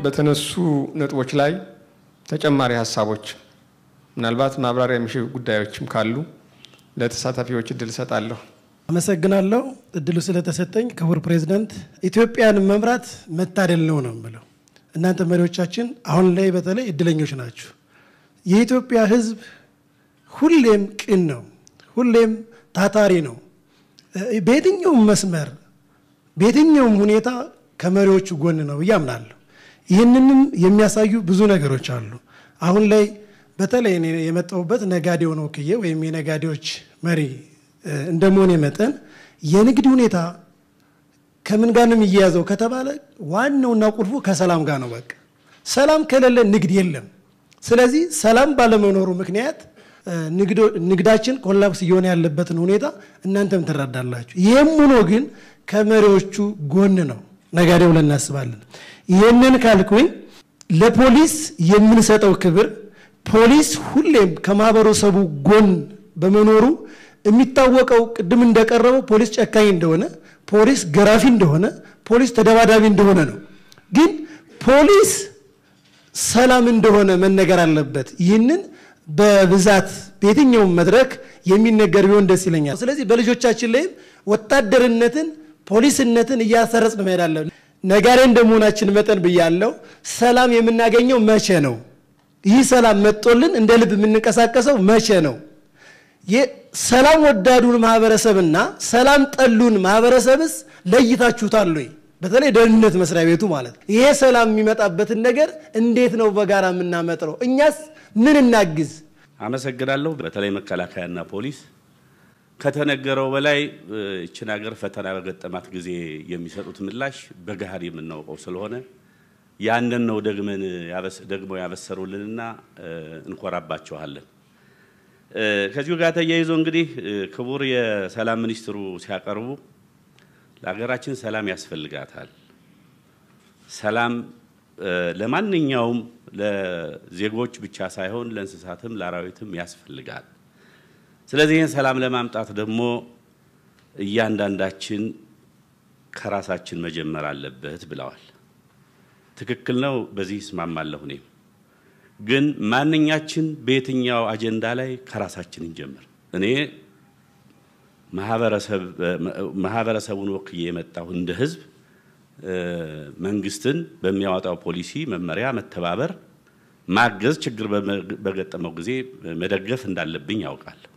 በተነሱ ነጥቦች ላይ ተጨማሪ ሀሳቦች ምናልባት ማብራሪያ የሚሹ ጉዳዮችም ካሉ ለተሳታፊዎች እድል እሰጣለሁ። አመሰግናለሁ እድሉ ስለተሰጠኝ ክቡር ፕሬዝዳንት። ኢትዮጵያን መምራት መታደል ነው ነው የምለው። እናንተ መሪዎቻችን አሁን ላይ በተለይ እድለኞች ናችሁ። የኢትዮጵያ ሕዝብ ሁሌም ቅን ነው፣ ሁሌም ታታሪ ነው። በየትኛውም መስመር በየትኛውም ሁኔታ ከመሪዎቹ ጎን ነው ብዬ አምናለሁ። ይህንንም የሚያሳዩ ብዙ ነገሮች አሉ። አሁን ላይ በተለይ እኔ የመጣሁበት ነጋዴውን ወክዬ ወይም የነጋዴዎች መሪ እንደመሆኔ መጠን የንግድ ሁኔታ ከምን ጋር ነው የሚያያዘው ከተባለ ዋናውና ቁልፉ ከሰላም ጋር ነው። በቃ ሰላም ከሌለ ንግድ የለም። ስለዚህ ሰላም ባለመኖሩ ምክንያት ንግዳችን ኮላፕስ እየሆነ ያለበትን ሁኔታ እናንተም ትረዳላችሁ። ይህም ሆኖ ግን ከመሪዎቹ ጎን ነው ነጋዴው ብለን እናስባለን። ይህንን ካልኩኝ ለፖሊስ የምንሰጠው ክብር ፖሊስ ሁሌም ከማህበረሰቡ ጎን በመኖሩ የሚታወቀው ቅድም እንደቀረበው ፖሊስ ጨካኝ እንደሆነ፣ ፖሊስ ገራፊ እንደሆነ፣ ፖሊስ ተደባዳቢ እንደሆነ ነው። ግን ፖሊስ ሰላም እንደሆነ መነገር አለበት። ይህንን በብዛት በየትኛውም መድረክ የሚነገር ቢሆን ደስ ይለኛል። ስለዚህ በልጆቻችን ላይም ወታደርነትን ፖሊስነትን እያሰረጽን መሄድ አለብን። ነጋዴ እንደመሆናችን መጠን ብያለው፣ ሰላም የምናገኘው መቼ ነው? ይህ ሰላም መጦልን እንደ ልብ የምንንቀሳቀሰው መቼ ነው? ሰላም ወዳዱን ማህበረሰብና ሰላም ጠሉን ማህበረሰብስ ለይታችሁታል ወይ? በተለይ ደህንነት መስሪያ ቤቱ ማለት ነው። ይሄ ሰላም የሚመጣበትን ነገር እንዴት ነው በጋራ የምናመጥረው? እኛስ ምን እናግዝ? አመሰግናለሁ። በተለይ መከላከያና ፖሊስ ከተነገረው በላይ ይችን ሀገር ፈተና በገጠማት ጊዜ የሚሰጡት ምላሽ በገሃድ የምናውቀው ስለሆነ ያንን ነው ደግመን ደግመው ያበሰሩልንና እንኮራባቸዋለን። ከዚሁ ጋር ተያይዞ እንግዲህ ክቡር የሰላም ሚኒስትሩ ሲያቀርቡ ለሀገራችን ሰላም ያስፈልጋታል። ሰላም ለማንኛውም ለዜጎች ብቻ ሳይሆን ለእንስሳትም ለአራዊትም ያስፈልጋል። ስለዚህ ይህን ሰላም ለማምጣት ደግሞ እያንዳንዳችን ከራሳችን መጀመር አለበት ብለዋል። ትክክል ነው። በዚህ ይስማማለሁ። እኔም ግን ማንኛችን በየትኛው አጀንዳ ላይ ከራሳችን እንጀምር። እኔ ማህበረሰቡን ወክዬ የመጣሁ እንደ ህዝብ መንግስትን በሚያወጣው ፖሊሲ መመሪያ መተባበር፣ ማገዝ፣ ችግር በገጠመው ጊዜ መደገፍ እንዳለብኝ ያውቃለሁ።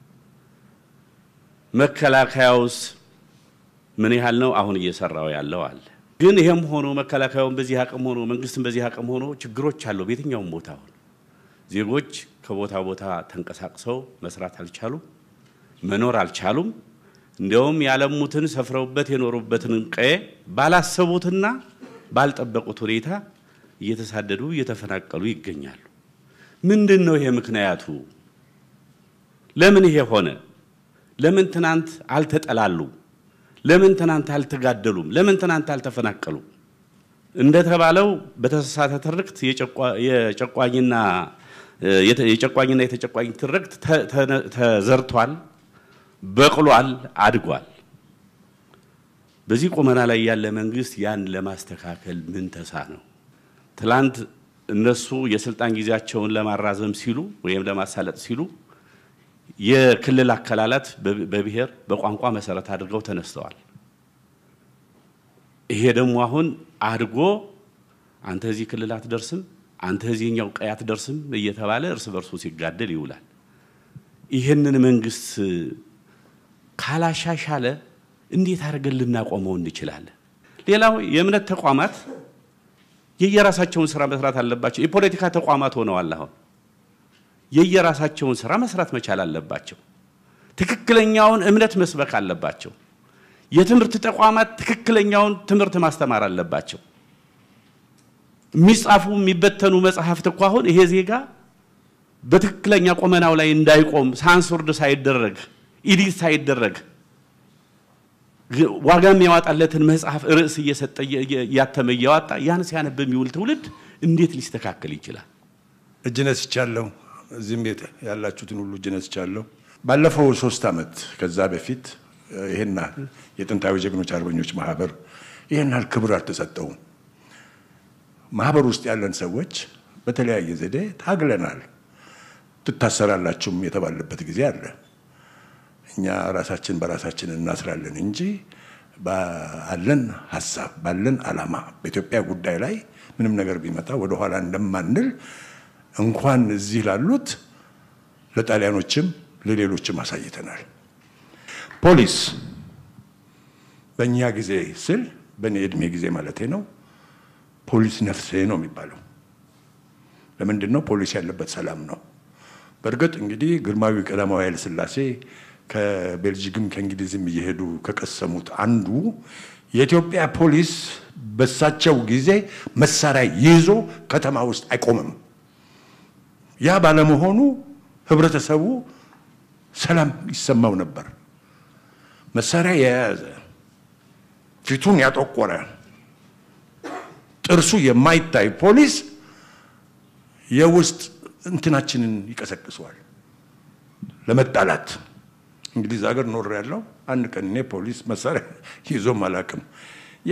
መከላከያውስ ምን ያህል ነው አሁን እየሰራው ያለው አለ። ግን ይሄም ሆኖ መከላከያውን በዚህ አቅም ሆኖ መንግስትን በዚህ አቅም ሆኖ ችግሮች አለው በየትኛውም ቦታ ሆኖ ዜጎች ከቦታ ቦታ ተንቀሳቅሰው መስራት አልቻሉም፣ መኖር አልቻሉም። እንዲያውም ያለሙትን ሰፍረውበት የኖሩበትን ቀዬ ባላሰቡትና ባልጠበቁት ሁኔታ እየተሳደዱ እየተፈናቀሉ ይገኛሉ። ምንድን ነው ይሄ ምክንያቱ? ለምን ይሄ ሆነ? ለምን ትናንት አልተጠላሉ? ለምን ትናንት አልተጋደሉም? ለምን ትናንት አልተፈናቀሉም? እንደተባለው በተሳሳተ ትርክት የጨቋኝና የጨቋኝና የተጨቋኝ ትርክት ተዘርቷል፣ በቅሏል፣ አድጓል። በዚህ ቁመና ላይ ያለ መንግስት ያን ለማስተካከል ምን ተሳ ነው? ትላንት እነሱ የስልጣን ጊዜያቸውን ለማራዘም ሲሉ ወይም ለማሳለጥ ሲሉ የክልል አከላላት በብሔር በቋንቋ መሰረት አድርገው ተነስተዋል። ይሄ ደግሞ አሁን አድጎ አንተ እዚህ ክልል አትደርስም፣ አንተ እዚህኛው ቀይ አትደርስም እየተባለ እርስ በርሱ ሲጋደል ይውላል። ይህንን መንግስት ካላሻሻለ እንዴት አድርገን ልናቆመው እንችላለን? ሌላው የእምነት ተቋማት የየራሳቸውን ስራ መስራት አለባቸው። የፖለቲካ ተቋማት ሆነዋል አሁን የየራሳቸውን ስራ መስራት መቻል አለባቸው። ትክክለኛውን እምነት መስበክ አለባቸው። የትምህርት ተቋማት ትክክለኛውን ትምህርት ማስተማር አለባቸው። የሚጻፉ የሚበተኑ መጽሐፍት እኮ አሁን ይሄ ዜጋ በትክክለኛ ቁመናው ላይ እንዳይቆም ሳንሱርድ ሳይደረግ ኢዲት ሳይደረግ ዋጋ የሚያወጣለትን መጽሐፍ ርዕስ እየሰጠ እያተመ እያወጣ ያን ሲያነብ የሚውል ትውልድ እንዴት ሊስተካከል ይችላል? እጅ ነስቻለሁ። እዚህም ቤት ያላችሁትን ሁሉ እጅ ነስቻለሁ። ባለፈው ሶስት ዓመት ከዛ በፊት ይሄን ያህል የጥንታዊ ጀግኖች አርበኞች ማህበር ይሄን ያህል ክብር አልተሰጠውም። ማህበር ውስጥ ያለን ሰዎች በተለያየ ዘዴ ታግለናል። ትታሰራላችሁም የተባለበት ጊዜ አለ። እኛ ራሳችን በራሳችን እናስራለን እንጂ ባለን ሀሳብ ባለን ዓላማ በኢትዮጵያ ጉዳይ ላይ ምንም ነገር ቢመጣ ወደኋላ እንደማንል እንኳን እዚህ ላሉት ለጣሊያኖችም ለሌሎችም አሳይተናል። ፖሊስ በእኛ ጊዜ ስል በእኔ ዕድሜ ጊዜ ማለቴ ነው። ፖሊስ ነፍሴ ነው የሚባለው። ለምንድን ነው? ፖሊስ ያለበት ሰላም ነው። በእርግጥ እንግዲህ ግርማዊ ቀዳማዊ ኃይለ ሥላሴ ከቤልጂግም ከእንግሊዝም እየሄዱ ከቀሰሙት አንዱ የኢትዮጵያ ፖሊስ በሳቸው ጊዜ መሳሪያ ይዞ ከተማ ውስጥ አይቆምም። ያ ባለመሆኑ ህብረተሰቡ ሰላም ይሰማው ነበር። መሳሪያ የያዘ ፊቱን ያጠቆረ ጥርሱ የማይታይ ፖሊስ የውስጥ እንትናችንን ይቀሰቅሰዋል ለመጣላት። እንግሊዝ ሀገር ኖር ያለው አንድ ቀን እኔ ፖሊስ መሳሪያ ይዞም አላውቅም። ያ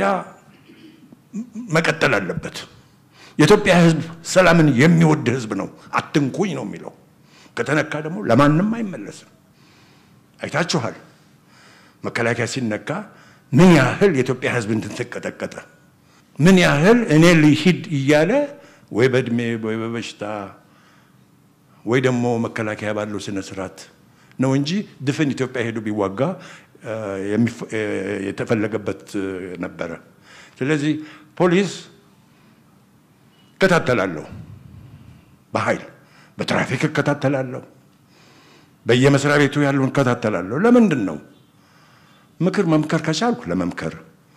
መቀጠል አለበት። የኢትዮጵያ ሕዝብ ሰላምን የሚወድ ሕዝብ ነው። አትንኩኝ ነው የሚለው። ከተነካ ደግሞ ለማንም አይመለስም። አይታችኋል። መከላከያ ሲነካ ምን ያህል የኢትዮጵያ ሕዝብ እንትንተቀጠቀጠ ምን ያህል እኔ ልሂድ እያለ ወይ በእድሜ ወይ በበሽታ ወይ ደግሞ መከላከያ ባለው ስነ ስርዓት ነው እንጂ ድፍን ኢትዮጵያ ሄዱ ቢዋጋ የተፈለገበት ነበረ። ስለዚህ ፖሊስ እከታተላለሁ፣ በኃይል በትራፊክ እከታተላለሁ፣ በየመስሪያ ቤቱ ያለውን እከታተላለሁ። ለምንድን ነው? ምክር መምከር ከቻልኩ ለመምከር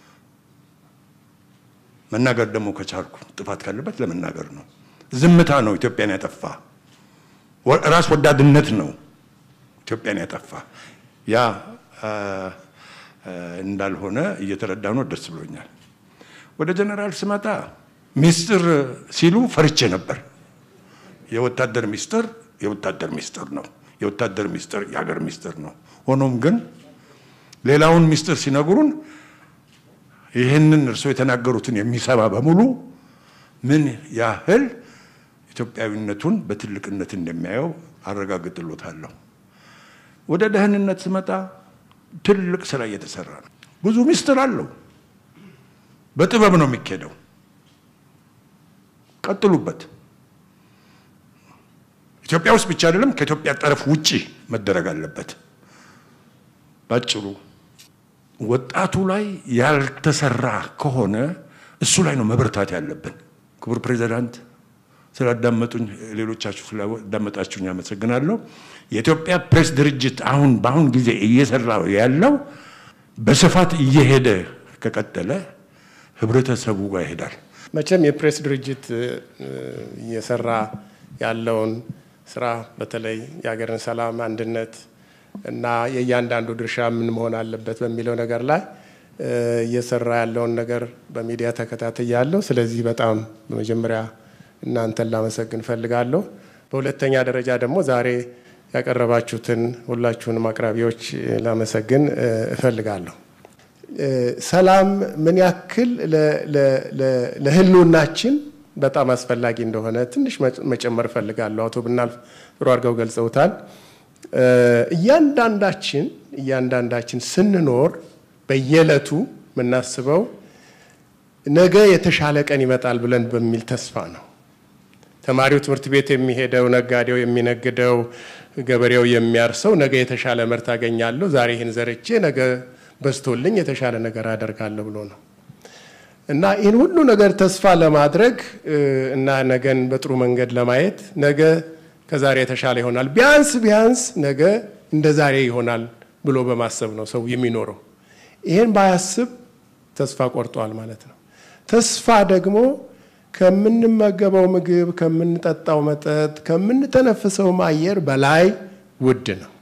መናገር ደግሞ ከቻልኩ ጥፋት ካለበት ለመናገር ነው። ዝምታ ነው ኢትዮጵያን ያጠፋ። ራስ ወዳድነት ነው ኢትዮጵያን ያጠፋ። ያ እንዳልሆነ እየተረዳ ነው። ደስ ብሎኛል። ወደ ጀነራል ስመጣ ሚስጥር ሲሉ ፈርቼ ነበር። የወታደር ሚስጥር የወታደር ሚስጥር ነው። የወታደር ሚስጥር የሀገር ሚስጥር ነው። ሆኖም ግን ሌላውን ሚስጥር ሲነግሩን ይህንን እርስዎ የተናገሩትን የሚሰማ በሙሉ ምን ያህል ኢትዮጵያዊነቱን በትልቅነት እንደሚያየው አረጋግጥሎታለሁ። ወደ ደህንነት ስመጣ ትልቅ ስራ እየተሰራ ነው። ብዙ ሚስጥር አለው። በጥበብ ነው የሚካሄደው። ቀጥሉበት። ኢትዮጵያ ውስጥ ብቻ አይደለም፣ ከኢትዮጵያ ጠረፍ ውጪ መደረግ አለበት። ባጭሩ ወጣቱ ላይ ያልተሰራ ከሆነ እሱ ላይ ነው መበርታት ያለብን። ክቡር ፕሬዚዳንት ስላዳመጡኝ፣ ሌሎቻችሁ ስላዳመጣችሁኝ አመሰግናለሁ። የኢትዮጵያ ፕሬስ ድርጅት አሁን በአሁን ጊዜ እየሰራ ያለው በስፋት እየሄደ ከቀጠለ ህብረተሰቡ ጋር ይሄዳል። መቼም የፕሬስ ድርጅት እየሰራ ያለውን ስራ በተለይ የሀገርን ሰላም፣ አንድነት እና የእያንዳንዱ ድርሻ ምን መሆን አለበት በሚለው ነገር ላይ እየሰራ ያለውን ነገር በሚዲያ ተከታትያለሁ። ስለዚህ በጣም በመጀመሪያ እናንተን ላመሰግን እፈልጋለሁ። በሁለተኛ ደረጃ ደግሞ ዛሬ ያቀረባችሁትን ሁላችሁንም አቅራቢዎች ላመሰግን እፈልጋለሁ። ሰላም ምን ያክል ለህልውናችን በጣም አስፈላጊ እንደሆነ ትንሽ መጨመር እፈልጋለሁ። አቶ ብናልፍ ጥሩ አድርገው ገልጸውታል። እያንዳንዳችን እያንዳንዳችን ስንኖር በየዕለቱ የምናስበው ነገ የተሻለ ቀን ይመጣል ብለን በሚል ተስፋ ነው። ተማሪው ትምህርት ቤት የሚሄደው፣ ነጋዴው የሚነግደው፣ ገበሬው የሚያርሰው ነገ የተሻለ ምርት አገኛለሁ፣ ዛሬ ይህን ዘርቼ ነገ በዝቶልኝ የተሻለ ነገር አደርጋለሁ ብሎ ነው እና ይህን ሁሉ ነገር ተስፋ ለማድረግ እና ነገን በጥሩ መንገድ ለማየት ነገ ከዛሬ የተሻለ ይሆናል፣ ቢያንስ ቢያንስ ነገ እንደ ዛሬ ይሆናል ብሎ በማሰብ ነው ሰው የሚኖረው። ይህን ባያስብ ተስፋ ቆርጧል ማለት ነው። ተስፋ ደግሞ ከምንመገበው ምግብ፣ ከምንጠጣው መጠጥ፣ ከምንተነፍሰውም አየር በላይ ውድ ነው።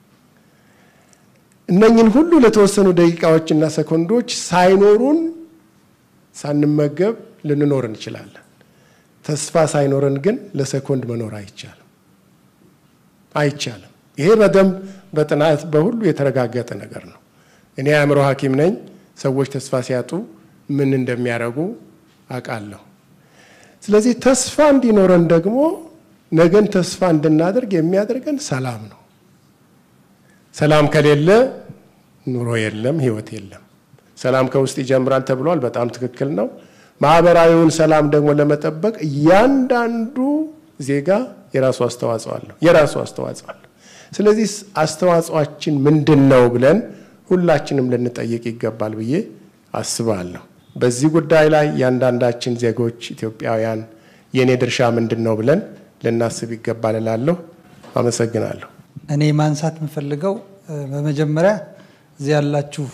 እነኝን ሁሉ ለተወሰኑ ደቂቃዎችና ሰኮንዶች ሳይኖሩን ሳንመገብ ልንኖር እንችላለን። ተስፋ ሳይኖረን ግን ለሰኮንድ መኖር አይቻልም አይቻልም። ይሄ በደንብ በጥናት በሁሉ የተረጋገጠ ነገር ነው። እኔ የአእምሮ ሐኪም ነኝ። ሰዎች ተስፋ ሲያጡ ምን እንደሚያደርጉ አውቃለሁ። ስለዚህ ተስፋ እንዲኖረን ደግሞ ነገን ተስፋ እንድናደርግ የሚያደርገን ሰላም ነው። ሰላም ከሌለ ኑሮ የለም፣ ህይወት የለም። ሰላም ከውስጥ ይጀምራል ተብሏል። በጣም ትክክል ነው። ማህበራዊውን ሰላም ደግሞ ለመጠበቅ እያንዳንዱ ዜጋ የራሱ አስተዋጽኦ አለው የራሱ አስተዋጽኦ አለው። ስለዚህ አስተዋጽኦአችን ምንድን ነው ብለን ሁላችንም ልንጠይቅ ይገባል ብዬ አስባለሁ። በዚህ ጉዳይ ላይ እያንዳንዳችን ዜጎች ኢትዮጵያውያን የእኔ ድርሻ ምንድን ነው ብለን ልናስብ ይገባል እላለሁ። አመሰግናለሁ። እኔ ማንሳት የምፈልገው በመጀመሪያ እዚህ ያላችሁ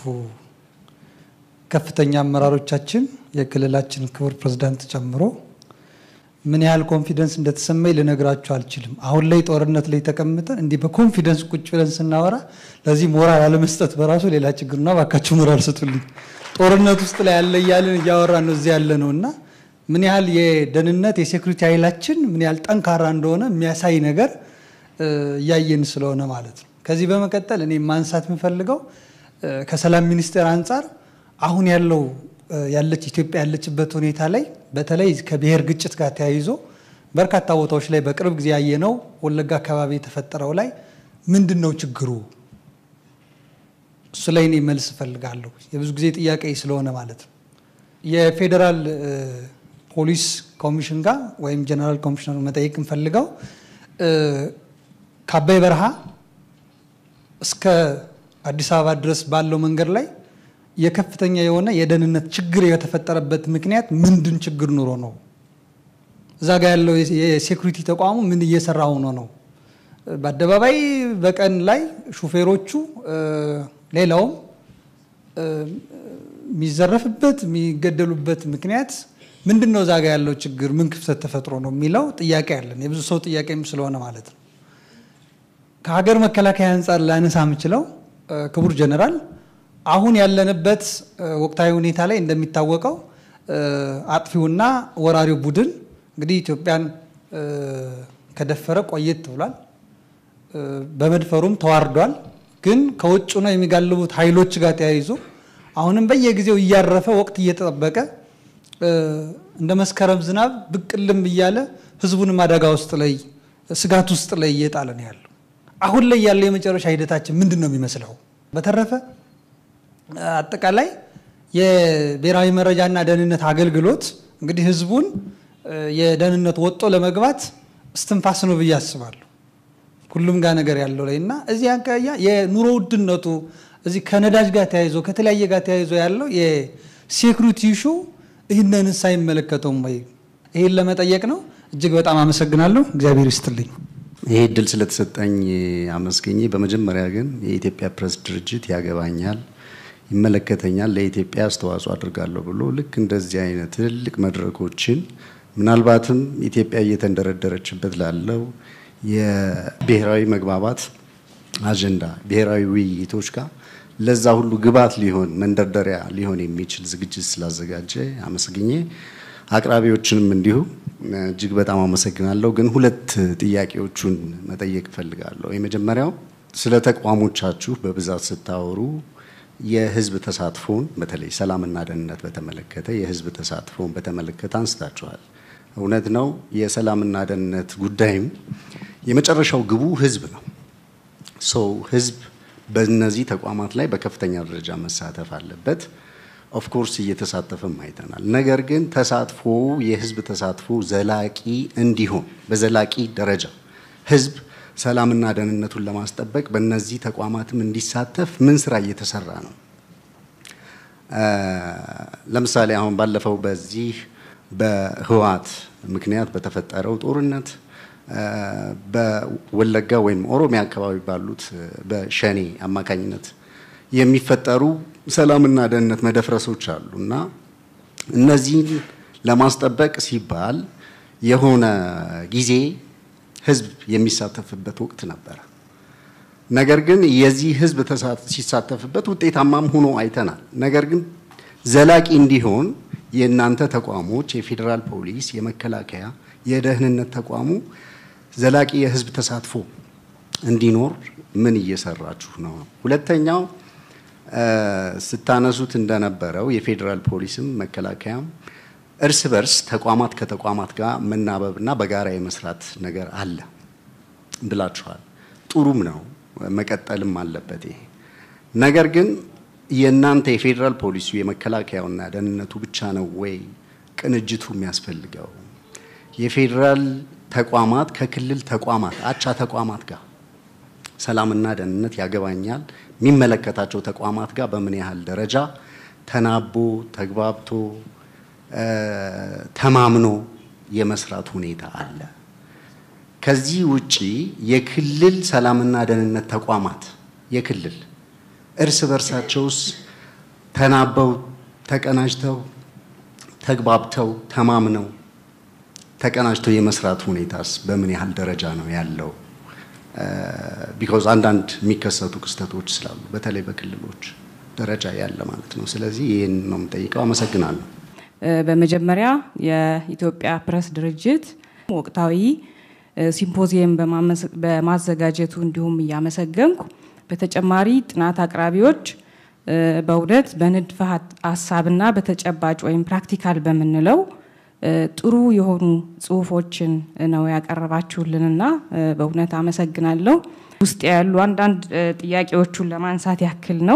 ከፍተኛ አመራሮቻችን የክልላችን ክቡር ፕሬዝዳንት ጨምሮ ምን ያህል ኮንፊደንስ እንደተሰማኝ ልነግራችሁ አልችልም። አሁን ላይ ጦርነት ላይ ተቀምጠን እንዲህ በኮንፊደንስ ቁጭ ብለን ስናወራ ለዚህ ሞራል አለመስጠት በራሱ ሌላ ችግር ነው። እባካችሁ ሞራል ስጡልኝ። ጦርነት ውስጥ ላይ ያለ እያልን እያወራን ነው እዚህ ያለ ነው እና ምን ያህል የደህንነት የሴኩሪቲ ኃይላችን ምን ያህል ጠንካራ እንደሆነ የሚያሳይ ነገር እያየን ስለሆነ ማለት ነው። ከዚህ በመቀጠል እኔ ማንሳት የምፈልገው ከሰላም ሚኒስቴር አንጻር አሁን ያለው ያለች ኢትዮጵያ ያለችበት ሁኔታ ላይ በተለይ ከብሔር ግጭት ጋር ተያይዞ በርካታ ቦታዎች ላይ በቅርብ ጊዜ ያየነው ወለጋ አካባቢ የተፈጠረው ላይ ምንድን ነው ችግሩ? እሱ ላይ እኔ መልስ እፈልጋለሁ። የብዙ ጊዜ ጥያቄ ስለሆነ ማለት ነው። የፌዴራል ፖሊስ ኮሚሽን ጋር ወይም ጀነራል ኮሚሽነሩ መጠየቅ እንፈልገው ከአባይ በረሃ እስከ አዲስ አበባ ድረስ ባለው መንገድ ላይ የከፍተኛ የሆነ የደህንነት ችግር የተፈጠረበት ምክንያት ምንድን ችግር ኑሮ ነው? እዛ ጋ ያለው የሴኩሪቲ ተቋሙ ምን እየሰራ ሆኖ ነው? በአደባባይ በቀን ላይ ሹፌሮቹ ሌላውም የሚዘረፍበት የሚገደሉበት ምክንያት ምንድን ነው? እዛ ጋ ያለው ችግር ምን ክፍተት ተፈጥሮ ነው የሚለው ጥያቄ አለን። የብዙ ሰው ጥያቄም ስለሆነ ማለት ነው። ከሀገር መከላከያ አንጻር ላነሳ የምችለው ክቡር ጀነራል አሁን ያለንበት ወቅታዊ ሁኔታ ላይ እንደሚታወቀው አጥፊውና ወራሪው ቡድን እንግዲህ ኢትዮጵያን ከደፈረ ቆየት ብሏል። በመድፈሩም ተዋርዷል። ግን ከውጭ ነው የሚጋልቡት ኃይሎች ጋር ተያይዞ አሁንም በየጊዜው እያረፈ ወቅት እየተጠበቀ እንደ መስከረም ዝናብ ብቅልም እያለ ህዝቡንም አደጋ ውስጥ ላይ ስጋት ውስጥ ላይ እየጣለ ነው ያለው። አሁን ላይ ያለው የመጨረሻ ሂደታችን ምንድን ነው የሚመስለው? በተረፈ አጠቃላይ የብሔራዊ መረጃና ደህንነት አገልግሎት እንግዲህ ህዝቡን የደህንነት ወጦ ለመግባት እስትንፋስ ነው ብዬ አስባለሁ። ሁሉም ጋር ነገር ያለው ላይ እና እዚህ አካባቢ የኑሮ ውድነቱ እዚህ ከነዳጅ ጋር ተያይዞ ከተለያየ ጋር ተያይዞ ያለው የሴኩሪቲ ኢሹ ይህንንስ አይመለከተውም ወይ? ይህን ለመጠየቅ ነው። እጅግ በጣም አመሰግናለሁ። እግዚአብሔር ይስጥልኝ። ይሄ እድል ስለተሰጠኝ አመስገኜ፣ በመጀመሪያ ግን የኢትዮጵያ ፕሬስ ድርጅት ያገባኛል ይመለከተኛል ለኢትዮጵያ አስተዋጽኦ አድርጋለሁ ብሎ ልክ እንደዚህ አይነት ትልልቅ መድረኮችን ምናልባትም ኢትዮጵያ እየተንደረደረችበት ላለው የብሔራዊ መግባባት አጀንዳ ብሔራዊ ውይይቶች ጋር ለዛ ሁሉ ግብዓት ሊሆን መንደርደሪያ ሊሆን የሚችል ዝግጅት ስላዘጋጀ አመስግኜ አቅራቢዎችንም እንዲሁ እጅግ በጣም አመሰግናለሁ። ግን ሁለት ጥያቄዎቹን መጠየቅ እፈልጋለሁ። የመጀመሪያው ስለ ተቋሞቻችሁ በብዛት ስታወሩ የህዝብ ተሳትፎን በተለይ ሰላምና ደህንነት በተመለከተ የህዝብ ተሳትፎን በተመለከተ አንስታችኋል። እውነት ነው። የሰላምና ደህንነት ጉዳይም የመጨረሻው ግቡ ህዝብ ነው። ሰው ህዝብ በእነዚህ ተቋማት ላይ በከፍተኛ ደረጃ መሳተፍ አለበት። ኦፍኮርስ እየተሳተፈም አይተናል። ነገር ግን ተሳትፎ የህዝብ ተሳትፎ ዘላቂ እንዲሆን በዘላቂ ደረጃ ህዝብ ሰላምና ደህንነቱን ለማስጠበቅ በእነዚህ ተቋማትም እንዲሳተፍ ምን ስራ እየተሰራ ነው? ለምሳሌ አሁን ባለፈው በዚህ በህወሓት ምክንያት በተፈጠረው ጦርነት በወለጋ ወይም ኦሮሚያ አካባቢ ባሉት በሸኔ አማካኝነት የሚፈጠሩ ሰላምና ደህንነት መደፍረሶች አሉ እና እነዚህን ለማስጠበቅ ሲባል የሆነ ጊዜ ህዝብ የሚሳተፍበት ወቅት ነበረ። ነገር ግን የዚህ ህዝብ ሲሳተፍበት ውጤታማም ሆኖ አይተናል። ነገር ግን ዘላቂ እንዲሆን የእናንተ ተቋሞች የፌዴራል ፖሊስ፣ የመከላከያ፣ የደህንነት ተቋሙ ዘላቂ የህዝብ ተሳትፎ እንዲኖር ምን እየሰራችሁ ነው? ሁለተኛው ስታነሱት እንደነበረው የፌዴራል ፖሊስም መከላከያም እርስ በርስ ተቋማት ከተቋማት ጋር መናበብና በጋራ የመስራት ነገር አለ ብላችኋል። ጥሩም ነው፣ መቀጠልም አለበት ይሄ ነገር ግን የእናንተ የፌዴራል ፖሊሲው የመከላከያውና ደህንነቱ ብቻ ነው ወይ ቅንጅቱ የሚያስፈልገው? የፌዴራል ተቋማት ከክልል ተቋማት አቻ ተቋማት ጋር ሰላምና ደህንነት ያገባኛል የሚመለከታቸው ተቋማት ጋር በምን ያህል ደረጃ ተናቦ ተግባብቶ ተማምኖ የመስራት ሁኔታ አለ? ከዚህ ውጪ የክልል ሰላምና ደህንነት ተቋማት የክልል እርስ በርሳቸውስ ተናበው ተቀናጅተው ተግባብተው ተማምነው ተቀናጅተው የመስራት ሁኔታስ በምን ያህል ደረጃ ነው ያለው? ቢኮዝ አንዳንድ የሚከሰቱ ክስተቶች ስላሉ በተለይ በክልሎች ደረጃ ያለ ማለት ነው። ስለዚህ ይህን ነው የምጠይቀው። አመሰግናለሁ። በመጀመሪያ የኢትዮጵያ ፕሬስ ድርጅት ወቅታዊ ሲምፖዚየም በማዘጋጀቱ እንዲሁም እያመሰገንኩ በተጨማሪ ጥናት አቅራቢዎች በእውነት በንድፈ ሀሳብና በተጨባጭ ወይም ፕራክቲካል በምንለው ጥሩ የሆኑ ጽሁፎችን ነው ያቀረባችሁልንና በእውነት አመሰግናለሁ። ውስጥ ያሉ አንዳንድ ጥያቄዎቹን ለማንሳት ያክል ነው።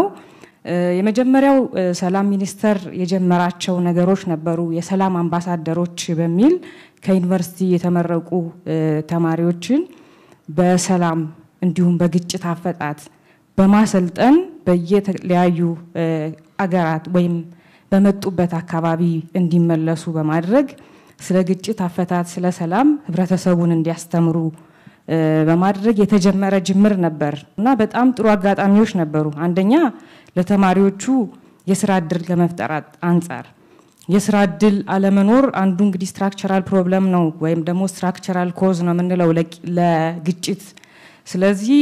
የመጀመሪያው ሰላም ሚኒስቴር የጀመራቸው ነገሮች ነበሩ። የሰላም አምባሳደሮች በሚል ከዩኒቨርሲቲ የተመረቁ ተማሪዎችን በሰላም እንዲሁም በግጭት አፈጣት በማሰልጠን በየተለያዩ አገራት ወይም በመጡበት አካባቢ እንዲመለሱ በማድረግ ስለ ግጭት አፈታት፣ ስለ ሰላም ህብረተሰቡን እንዲያስተምሩ በማድረግ የተጀመረ ጅምር ነበር እና በጣም ጥሩ አጋጣሚዎች ነበሩ። አንደኛ ለተማሪዎቹ የስራ እድል ከመፍጠር አንጻር የስራ እድል አለመኖር አንዱ እንግዲህ ስትራክቸራል ፕሮብለም ነው ወይም ደግሞ ስትራክቸራል ኮዝ ነው የምንለው ለግጭት። ስለዚህ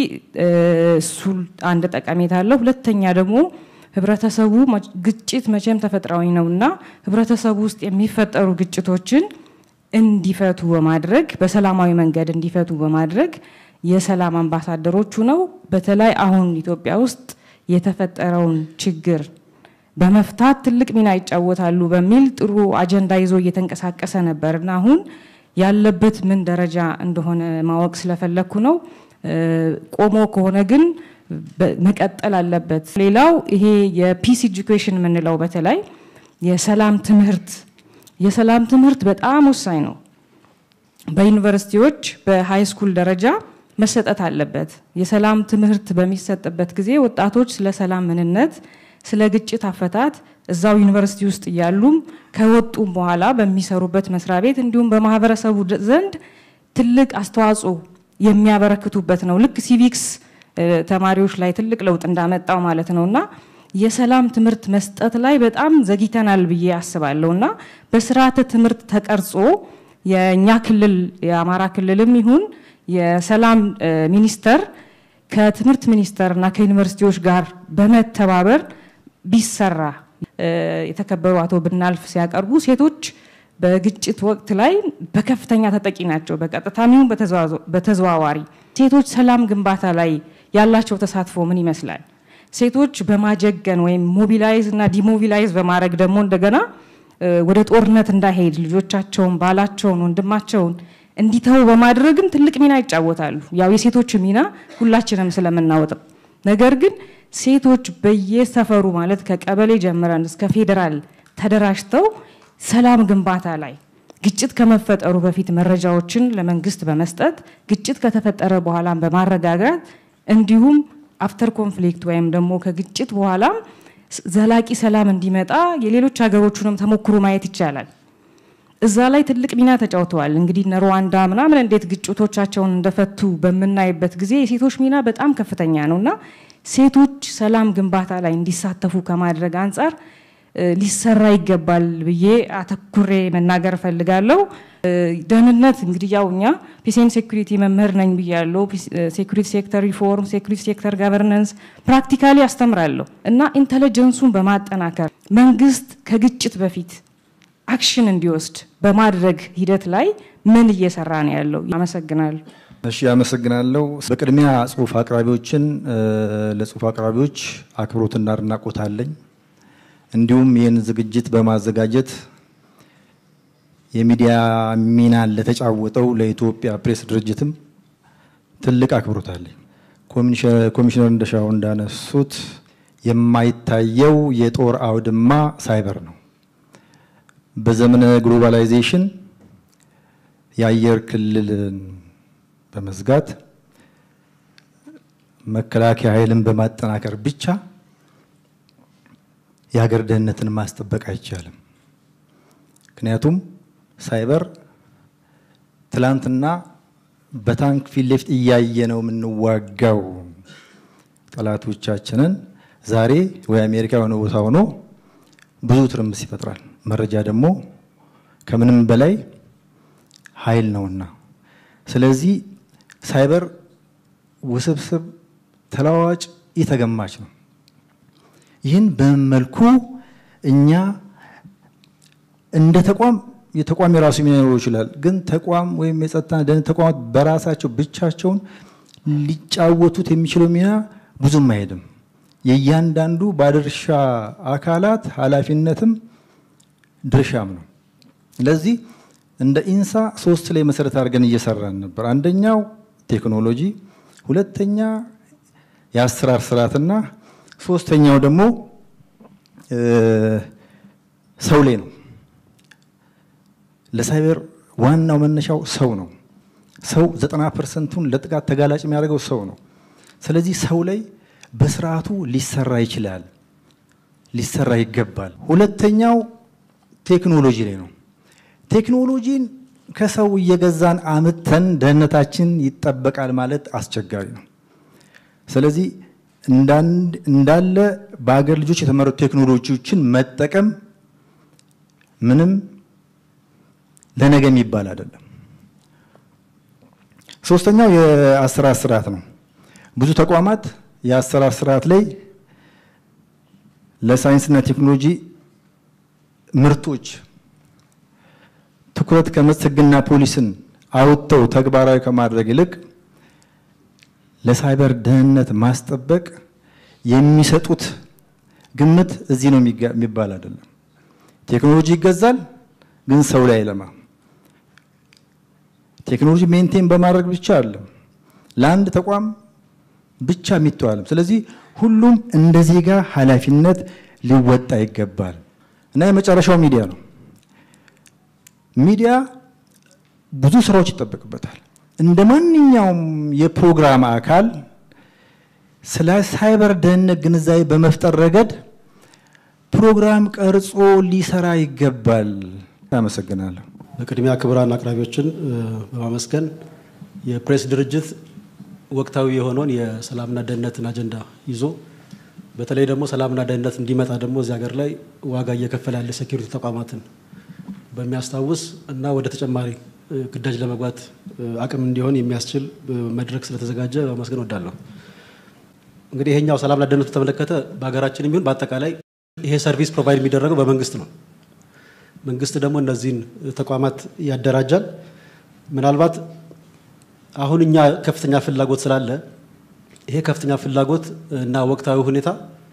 እሱ አንድ ጠቀሜታ አለው። ሁለተኛ ደግሞ ህብረተሰቡ ግጭት መቼም ተፈጥሯዊ ነው እና ህብረተሰቡ ውስጥ የሚፈጠሩ ግጭቶችን እንዲፈቱ በማድረግ በሰላማዊ መንገድ እንዲፈቱ በማድረግ የሰላም አምባሳደሮቹ ነው። በተለይ አሁን ኢትዮጵያ ውስጥ የተፈጠረውን ችግር በመፍታት ትልቅ ሚና ይጫወታሉ በሚል ጥሩ አጀንዳ ይዞ እየተንቀሳቀሰ ነበር እና አሁን ያለበት ምን ደረጃ እንደሆነ ማወቅ ስለፈለግኩ ነው። ቆሞ ከሆነ ግን መቀጠል አለበት። ሌላው ይሄ የፒስ ኤጁኬሽን የምንለው በተለይ የሰላም ትምህርት የሰላም ትምህርት በጣም ወሳኝ ነው። በዩኒቨርሲቲዎች በሃይ ስኩል ደረጃ መሰጠት አለበት። የሰላም ትምህርት በሚሰጥበት ጊዜ ወጣቶች ስለ ሰላም ምንነት፣ ስለ ግጭት አፈታት እዛው ዩኒቨርሲቲ ውስጥ እያሉም ከወጡም በኋላ በሚሰሩበት መስሪያ ቤት እንዲሁም በማህበረሰቡ ዘንድ ትልቅ አስተዋጽኦ የሚያበረክቱበት ነው። ልክ ሲቪክስ ተማሪዎች ላይ ትልቅ ለውጥ እንዳመጣው ማለት ነው እና የሰላም ትምህርት መስጠት ላይ በጣም ዘግይተናል ብዬ አስባለሁ እና በስርዓተ ትምህርት ተቀርጾ የእኛ ክልል የአማራ ክልልም ይሁን የሰላም ሚኒስቴር ከትምህርት ሚኒስቴር እና ከዩኒቨርሲቲዎች ጋር በመተባበር ቢሰራ የተከበሩ አቶ ብናልፍ ሲያቀርቡ ሴቶች በግጭት ወቅት ላይ በከፍተኛ ተጠቂ ናቸው፣ በቀጥታም ይሁን በተዘዋዋሪ። ሴቶች ሰላም ግንባታ ላይ ያላቸው ተሳትፎ ምን ይመስላል? ሴቶች በማጀገን ወይም ሞቢላይዝ እና ዲሞቢላይዝ በማድረግ ደግሞ እንደገና ወደ ጦርነት እንዳይሄድ ልጆቻቸውን፣ ባላቸውን፣ ወንድማቸውን እንዲተው በማድረግም ትልቅ ሚና ይጫወታሉ። ያው የሴቶች ሚና ሁላችንም ስለምናወጥም ነገር ግን ሴቶች በየሰፈሩ ማለት ከቀበሌ ጀምረን እስከ ፌዴራል ተደራጅተው ሰላም ግንባታ ላይ ግጭት ከመፈጠሩ በፊት መረጃዎችን ለመንግስት በመስጠት ግጭት ከተፈጠረ በኋላም በማረጋጋት እንዲሁም አፍተር ኮንፍሊክት ወይም ደግሞ ከግጭት በኋላም ዘላቂ ሰላም እንዲመጣ የሌሎች ሀገሮቹንም ተሞክሮ ማየት ይቻላል። እዛ ላይ ትልቅ ሚና ተጫውተዋል። እንግዲህ እነ ሩዋንዳ ምናምን እንዴት ግጭቶቻቸውን እንደፈቱ በምናይበት ጊዜ የሴቶች ሚና በጣም ከፍተኛ ነው እና ሴቶች ሰላም ግንባታ ላይ እንዲሳተፉ ከማድረግ አንጻር ሊሰራ ይገባል ብዬ አተኩሬ መናገር እፈልጋለሁ። ደህንነት እንግዲህ ያው እኛ ፒስን ሴኩሪቲ መምህር ነኝ ብያለሁ። ሴኩሪቲ ሴክተር ሪፎርም፣ ሴኩሪቲ ሴክተር ጋቨርነንስ ፕራክቲካሊ አስተምራለሁ እና ኢንተለጀንሱን በማጠናከር መንግስት ከግጭት በፊት አክሽን እንዲወስድ በማድረግ ሂደት ላይ ምን እየሰራ ነው ያለው? አመሰግናለሁ። እሺ፣ አመሰግናለሁ። በቅድሚያ ጽሁፍ አቅራቢዎችን ለጽሁፍ አቅራቢዎች አክብሮትና አድናቆት አለኝ። እንዲሁም ይህን ዝግጅት በማዘጋጀት የሚዲያ ሚናን ለተጫወተው ለኢትዮጵያ ፕሬስ ድርጅትም ትልቅ አክብሮት አለኝ። ኮሚሽነር እንደሻው እንዳነሱት የማይታየው የጦር አውድማ ሳይበር ነው። በዘመነ ግሎባላይዜሽን የአየር ክልልን በመዝጋት መከላከያ ኃይልን በማጠናከር ብቻ የሀገር ደህንነትን ማስጠበቅ አይቻልም። ምክንያቱም ሳይበር ትላንትና በታንክ ፊት ለፊት እያየ ነው የምንዋጋው ጠላቶቻችንን ዛሬ ወይ አሜሪካ የሆነ ቦታ ሆኖ ብዙ ትርምስ ይፈጥራል። መረጃ ደግሞ ከምንም በላይ ኃይል ነውና፣ ስለዚህ ሳይበር ውስብስብ፣ ተለዋዋጭ፣ የተገማች ነው። ይህን በመልኩ እኛ እንደ ተቋም የተቋም የራሱ ሚና ሊኖረው ይችላል። ግን ተቋም ወይም የጸጥታ ደህንነት ተቋማት በራሳቸው ብቻቸውን ሊጫወቱት የሚችለው ሚና ብዙም አይሄድም። የእያንዳንዱ ባለድርሻ አካላት ኃላፊነትም ድርሻም ነው። ስለዚህ እንደ ኢንሳ ሶስት ላይ መሰረት አድርገን እየሰራን ነበር። አንደኛው ቴክኖሎጂ፣ ሁለተኛ የአሰራር ስርዓትና ሶስተኛው ደግሞ ሰው ላይ ነው። ለሳይበር ዋናው መነሻው ሰው ነው። ሰው ዘጠና ፐርሰንቱን ለጥቃት ተጋላጭ የሚያደርገው ሰው ነው። ስለዚህ ሰው ላይ በስርዓቱ ሊሰራ ይችላል፣ ሊሰራ ይገባል። ሁለተኛው ቴክኖሎጂ ላይ ነው። ቴክኖሎጂን ከሰው እየገዛን አምተን ደህንነታችን ይጠበቃል ማለት አስቸጋሪ ነው። ስለዚህ እንዳለ በአገር ልጆች የተመረጡ ቴክኖሎጂዎችን መጠቀም ምንም ለነገ የሚባል አይደለም። ሶስተኛው የአሰራር ስርዓት ነው። ብዙ ተቋማት የአሰራር ስርዓት ላይ ለሳይንስና ቴክኖሎጂ ምርቶች ትኩረት ከመስጠት ሕግና ፖሊስን አውጥተው ተግባራዊ ከማድረግ ይልቅ ለሳይበር ደህንነት ማስጠበቅ የሚሰጡት ግምት እዚህ ነው የሚባል አይደለም። ቴክኖሎጂ ይገዛል፣ ግን ሰው ላይ አይለማ። ቴክኖሎጂ ሜንቴን በማድረግ ብቻ አይደለም፣ ለአንድ ተቋም ብቻ የሚተዋልም። ስለዚህ ሁሉም እንደ ዜጋ ኃላፊነት ሊወጣ ይገባል እና የመጨረሻው ሚዲያ ነው። ሚዲያ ብዙ ስራዎች ይጠበቅበታል። እንደ ማንኛውም የፕሮግራም አካል ስለ ሳይበር ደህንነት ግንዛቤ በመፍጠር ረገድ ፕሮግራም ቀርጾ ሊሰራ ይገባል። አመሰግናለሁ። በቅድሚያ ክቡራን አቅራቢዎችን በማመስገን የፕሬስ ድርጅት ወቅታዊ የሆነውን የሰላምና ደህንነትን አጀንዳ ይዞ በተለይ ደግሞ ሰላምና ደህንነት እንዲመጣ ደግሞ እዚህ ሀገር ላይ ዋጋ እየከፈለ ያለ ሴኪሪቲ ተቋማትን በሚያስታውስ እና ወደ ተጨማሪ ግዳጅ ለመግባት አቅም እንዲሆን የሚያስችል መድረክ ስለተዘጋጀ ማመስገን ወዳለሁ። እንግዲህ ይሄኛው ሰላምና ደህንነቱ ተመለከተ በሀገራችን የሚሆን በአጠቃላይ ይሄ ሰርቪስ ፕሮቫይድ የሚደረገው በመንግስት ነው። መንግስት ደግሞ እነዚህን ተቋማት ያደራጃል። ምናልባት አሁን እኛ ከፍተኛ ፍላጎት ስላለ ይሄ ከፍተኛ ፍላጎት እና ወቅታዊ ሁኔታ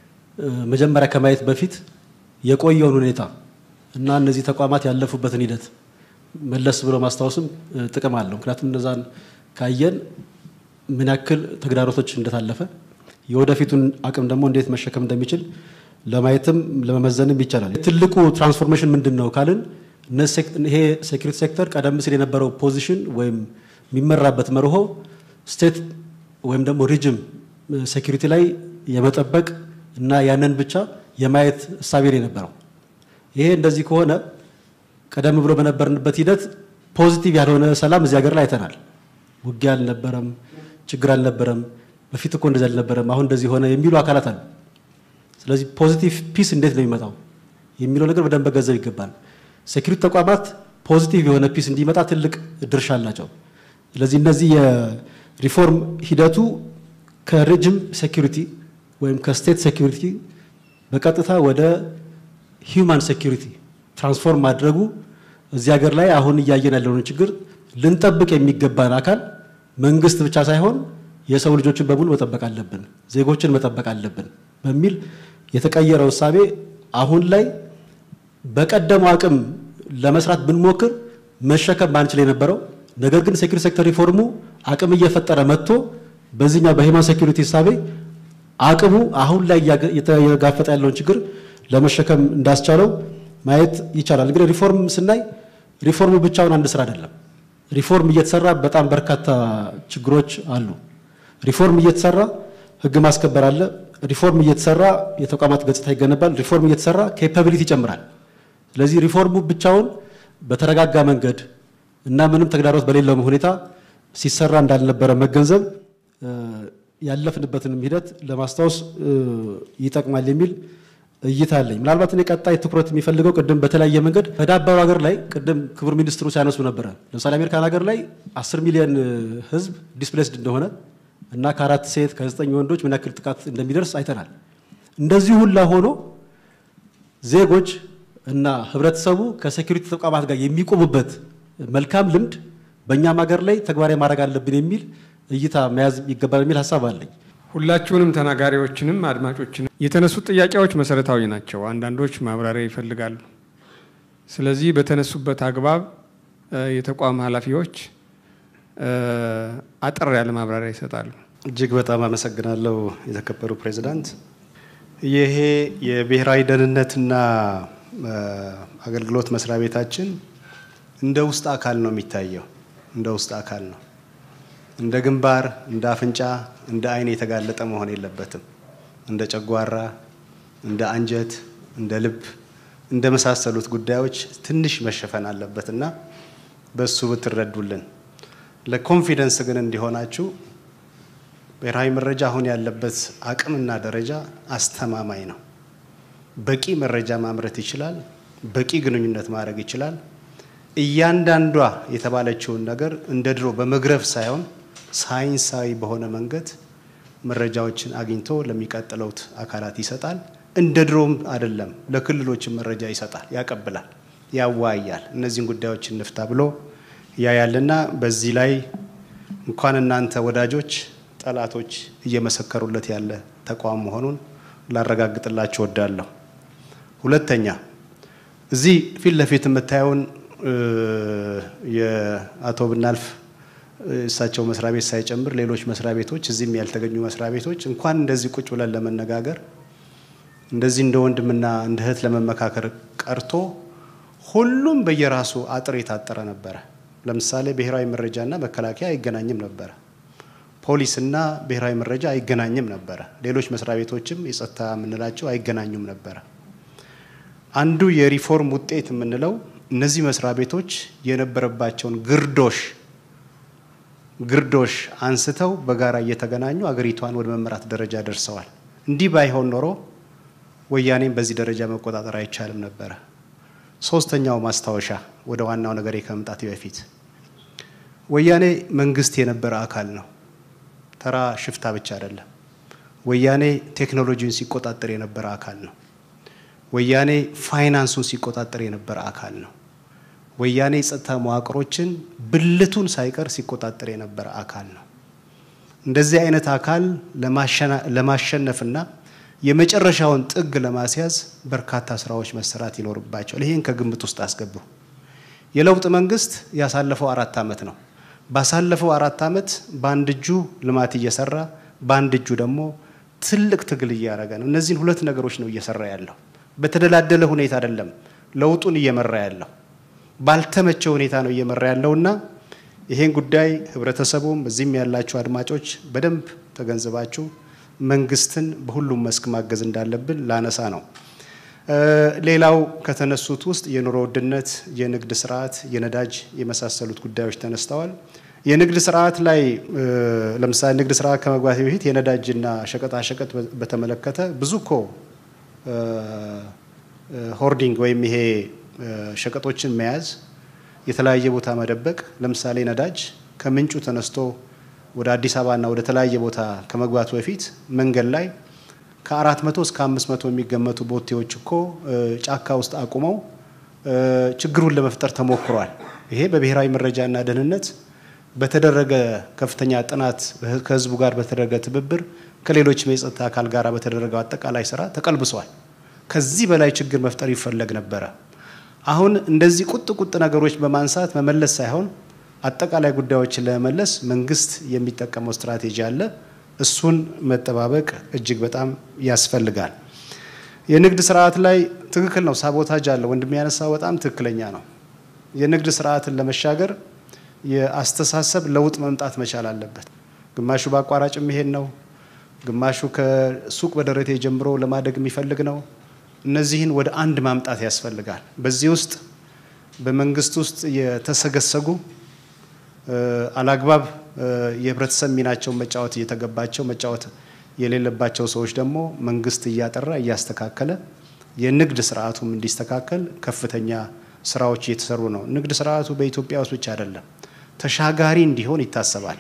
መጀመሪያ ከማየት በፊት የቆየውን ሁኔታ እና እነዚህ ተቋማት ያለፉበትን ሂደት መለስ ብሎ ማስታወስም ጥቅም አለው። ምክንያቱም እነዛን ካየን ምን ያክል ተግዳሮቶች እንደታለፈ የወደፊቱን አቅም ደግሞ እንዴት መሸከም እንደሚችል ለማየትም ለመመዘንም ይቻላል። ትልቁ ትራንስፎርሜሽን ምንድን ነው ካልን ይሄ ሴኩሪቲ ሴክተር ቀደም ሲል የነበረው ፖዚሽን ወይም የሚመራበት መርሆ ስቴት ወይም ደግሞ ሪጅም ሴኩሪቲ ላይ የመጠበቅ እና ያንን ብቻ የማየት እሳቤ ነው የነበረው። ይሄ እንደዚህ ከሆነ ቀደም ብሎ በነበርንበት ሂደት ፖዚቲቭ ያልሆነ ሰላም እዚህ ሀገር ላይ አይተናል። ውጊያ አልነበረም፣ ችግር አልነበረም፣ በፊት እኮ እንደዚህ አልነበረም፣ አሁን እንደዚህ ሆነ የሚሉ አካላት አሉ። ስለዚህ ፖዚቲቭ ፒስ እንዴት ነው የሚመጣው የሚለው ነገር በደንብ መገንዘብ ይገባል። ሴኩሪቲ ተቋማት ፖዚቲቭ የሆነ ፒስ እንዲመጣ ትልቅ ድርሻ አላቸው። ስለዚህ እነዚህ የሪፎርም ሂደቱ ከሬጅም ሴኩሪቲ ወይም ከስቴት ሴኩሪቲ በቀጥታ ወደ ሂውማን ሴኩሪቲ ትራንስፎርም ማድረጉ እዚህ ሀገር ላይ አሁን እያየን ያለውን ችግር ልንጠብቅ የሚገባን አካል መንግስት ብቻ ሳይሆን የሰው ልጆችን በሙሉ መጠበቅ አለብን፣ ዜጎችን መጠበቅ አለብን በሚል የተቀየረው እሳቤ አሁን ላይ በቀደመው አቅም ለመስራት ብንሞክር መሸከም ባንችል የነበረው ነገር ግን ሴኩሪቲ ሴክተር ሪፎርሙ አቅም እየፈጠረ መጥቶ በዚህኛው በሂማን ሴኩሪቲ እሳቤ አቅሙ አሁን ላይ እየጋፈጠ ያለውን ችግር ለመሸከም እንዳስቻለው ማየት ይቻላል። እንግዲህ ሪፎርም ስናይ ሪፎርሙ ብቻውን አንድ ስራ አይደለም። ሪፎርም እየተሰራ በጣም በርካታ ችግሮች አሉ። ሪፎርም እየተሰራ ህግ ማስከበር አለ። ሪፎርም እየተሰራ የተቋማት ገጽታ ይገነባል። ሪፎርም እየተሰራ ኬፓቢሊቲ ይጨምራል። ስለዚህ ሪፎርሙ ብቻውን በተረጋጋ መንገድ እና ምንም ተግዳሮት በሌለው ሁኔታ ሲሰራ እንዳልነበረ መገንዘብ ያለፍንበትንም ሂደት ለማስታወስ ይጠቅማል የሚል እይታ አለኝ። ምናልባት እኔ ቀጣይ ትኩረት የሚፈልገው ቅድም በተለያየ መንገድ በዳበሩ ሀገር ላይ ቅድም ክቡር ሚኒስትሩ ሲያነሱ ነበረ። ለምሳሌ አሜሪካን ሀገር ላይ አስር ሚሊዮን ህዝብ ዲስፕሌስድ እንደሆነ እና ከአራት ሴት ከዘጠኝ ወንዶች ምን ያክል ጥቃት እንደሚደርስ አይተናል። እንደዚህ ሁላ ሆኖ ዜጎች እና ህብረተሰቡ ከሴኩሪቲ ተቋማት ጋር የሚቆሙበት መልካም ልምድ በእኛም ሀገር ላይ ተግባራዊ ማድረግ አለብን የሚል እይታ መያዝ ይገባል የሚል ሀሳብ አለኝ። ሁላችሁንም ተናጋሪዎችንም አድማጮችንም የተነሱት ጥያቄዎች መሰረታዊ ናቸው። አንዳንዶች ማብራሪያ ይፈልጋሉ። ስለዚህ በተነሱበት አግባብ የተቋም ኃላፊዎች አጠር ያለ ማብራሪያ ይሰጣሉ። እጅግ በጣም አመሰግናለሁ የተከበሩ ፕሬዚዳንት። ይሄ የብሔራዊ ደህንነትና አገልግሎት መስሪያ ቤታችን እንደ ውስጥ አካል ነው የሚታየው። እንደ ውስጥ አካል ነው። እንደ ግንባር፣ እንደ አፍንጫ፣ እንደ አይን የተጋለጠ መሆን የለበትም። እንደ ጨጓራ፣ እንደ አንጀት፣ እንደ ልብ፣ እንደ መሳሰሉት ጉዳዮች ትንሽ መሸፈን አለበት እና በሱ ብትረዱልን። ለኮንፊደንስ ግን እንዲሆናችሁ ብሔራዊ መረጃ አሁን ያለበት አቅምና ደረጃ አስተማማኝ ነው። በቂ መረጃ ማምረት ይችላል። በቂ ግንኙነት ማድረግ ይችላል። እያንዳንዷ የተባለችውን ነገር እንደ ድሮ በመግረፍ ሳይሆን ሳይንሳዊ በሆነ መንገድ መረጃዎችን አግኝቶ ለሚቀጥለውት አካላት ይሰጣል። እንደ ድሮም አይደለም፣ ለክልሎችም መረጃ ይሰጣል፣ ያቀብላል፣ ያዋያል። እነዚህን ጉዳዮች እንፍታ ብሎ ያያልና በዚህ ላይ እንኳን እናንተ ወዳጆች ጠላቶች እየመሰከሩለት ያለ ተቋም መሆኑን ላረጋግጥላችሁ ወዳለሁ። ሁለተኛ እዚህ ፊት ለፊት የምታየውን የአቶ ብናልፍ እሳቸው መስሪያ ቤት ሳይጨምር ሌሎች መስሪያ ቤቶች እዚህም ያልተገኙ መስሪያ ቤቶች እንኳን እንደዚህ ቁጭ ብለን ለመነጋገር እንደዚህ እንደ ወንድምና እንደ እህት ለመመካከር ቀርቶ ሁሉም በየራሱ አጥር የታጠረ ነበረ። ለምሳሌ ብሔራዊ መረጃና መከላከያ አይገናኝም ነበረ። ፖሊስና ብሔራዊ መረጃ አይገናኝም ነበረ። ሌሎች መስሪያ ቤቶችም የጸጥታ የምንላቸው አይገናኙም ነበረ። አንዱ የሪፎርም ውጤት የምንለው እነዚህ መስሪያ ቤቶች የነበረባቸውን ግርዶሽ ግርዶሽ አንስተው በጋራ እየተገናኙ አገሪቷን ወደ መምራት ደረጃ ደርሰዋል። እንዲህ ባይሆን ኖሮ ወያኔም በዚህ ደረጃ መቆጣጠር አይቻልም ነበረ። ሶስተኛው ማስታወሻ ወደ ዋናው ነገሬ ከመምጣቴ በፊት ወያኔ መንግስት የነበረ አካል ነው። ተራ ሽፍታ ብቻ አይደለም። ወያኔ ቴክኖሎጂውን ሲቆጣጠር የነበረ አካል ነው። ወያኔ ፋይናንሱን ሲቆጣጠር የነበረ አካል ነው። ወያኔ የጸጥታ መዋቅሮችን ብልቱን ሳይቀር ሲቆጣጠር የነበረ አካል ነው። እንደዚህ አይነት አካል ለማሸነፍና የመጨረሻውን ጥግ ለማስያዝ በርካታ ስራዎች መሰራት ይኖርባቸዋል። ይህን ከግምት ውስጥ አስገቡ። የለውጥ መንግስት ያሳለፈው አራት ዓመት ነው። ባሳለፈው አራት ዓመት በአንድ እጁ ልማት እየሰራ በአንድ እጁ ደግሞ ትልቅ ትግል እያደረገ ነው። እነዚህን ሁለት ነገሮች ነው እየሰራ ያለው። በተደላደለ ሁኔታ አይደለም ለውጡን እየመራ ያለው፣ ባልተመቸ ሁኔታ ነው እየመራ ያለውና ይሄን ጉዳይ ህብረተሰቡም እዚህም ያላችሁ አድማጮች በደንብ ተገንዝባችሁ መንግስትን በሁሉም መስክ ማገዝ እንዳለብን ላነሳ ነው። ሌላው ከተነሱት ውስጥ የኑሮ ውድነት፣ የንግድ ስርዓት፣ የነዳጅ የመሳሰሉት ጉዳዮች ተነስተዋል። የንግድ ስርዓት ላይ ለምሳሌ ንግድ ስርዓት ከመግባት በፊት የነዳጅና ሸቀጣሸቀጥ በተመለከተ ብዙ እኮ ሆርዲንግ ወይም ይሄ ሸቀጦችን መያዝ የተለያየ ቦታ መደበቅ፣ ለምሳሌ ነዳጅ ከምንጩ ተነስቶ ወደ አዲስ አበባና ወደ ተለያየ ቦታ ከመግባቱ በፊት መንገድ ላይ ከአራት መቶ እስከ አምስት መቶ የሚገመቱ ቦቴዎች እኮ ጫካ ውስጥ አቁመው ችግሩን ለመፍጠር ተሞክሯል። ይሄ በብሔራዊ መረጃና ደህንነት በተደረገ ከፍተኛ ጥናት ከህዝቡ ጋር በተደረገ ትብብር ከሌሎችም የጸጥታ አካል ጋር በተደረገው አጠቃላይ ስራ ተቀልብሷል። ከዚህ በላይ ችግር መፍጠር ይፈለግ ነበረ። አሁን እንደዚህ ቁጥ ቁጥ ነገሮች በማንሳት መመለስ ሳይሆን አጠቃላይ ጉዳዮችን ለመመለስ መንግስት የሚጠቀመው ስትራቴጂ አለ። እሱን መጠባበቅ እጅግ በጣም ያስፈልጋል። የንግድ ስርዓት ላይ ትክክል ነው፣ ሳቦታጅ አለ። ወንድም ያነሳው በጣም ትክክለኛ ነው። የንግድ ስርዓትን ለመሻገር የአስተሳሰብ ለውጥ መምጣት መቻል አለበት። ግማሹ በአቋራጭ የሚሄድ ነው፣ ግማሹ ከሱቅ በደረቴ ጀምሮ ለማደግ የሚፈልግ ነው። እነዚህን ወደ አንድ ማምጣት ያስፈልጋል። በዚህ ውስጥ በመንግስት ውስጥ የተሰገሰጉ አላግባብ የህብረተሰብ ሚናቸውን መጫወት እየተገባቸው መጫወት የሌለባቸው ሰዎች ደግሞ መንግስት እያጠራ እያስተካከለ የንግድ ስርዓቱም እንዲስተካከል ከፍተኛ ስራዎች እየተሰሩ ነው። ንግድ ስርዓቱ በኢትዮጵያ ውስጥ ብቻ አይደለም፣ ተሻጋሪ እንዲሆን ይታሰባል።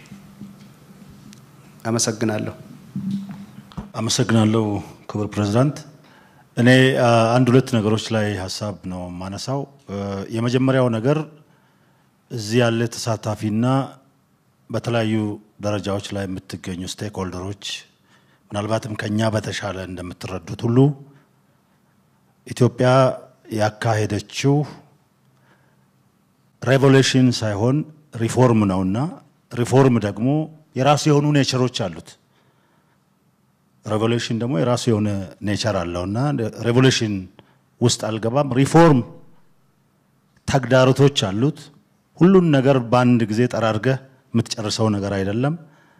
አመሰግናለሁ። አመሰግናለሁ ክቡር ፕሬዝዳንት። እኔ አንድ ሁለት ነገሮች ላይ ሀሳብ ነው የማነሳው። የመጀመሪያው ነገር እዚህ ያለ ተሳታፊና በተለያዩ ደረጃዎች ላይ የምትገኙ ስቴክ ሆልደሮች ምናልባትም ከኛ በተሻለ እንደምትረዱት ሁሉ ኢትዮጵያ ያካሄደችው ሬቮሉሽን ሳይሆን ሪፎርም ነውና ሪፎርም ደግሞ የራሱ የሆኑ ኔቸሮች አሉት። ሬቮሉሽን ደግሞ የራሱ የሆነ ኔቸር አለውና ሬቮሉሽን ውስጥ አልገባም። ሪፎርም ተግዳሮቶች አሉት። ሁሉን ነገር በአንድ ጊዜ ጠራርገህ የምትጨርሰው ነገር አይደለም።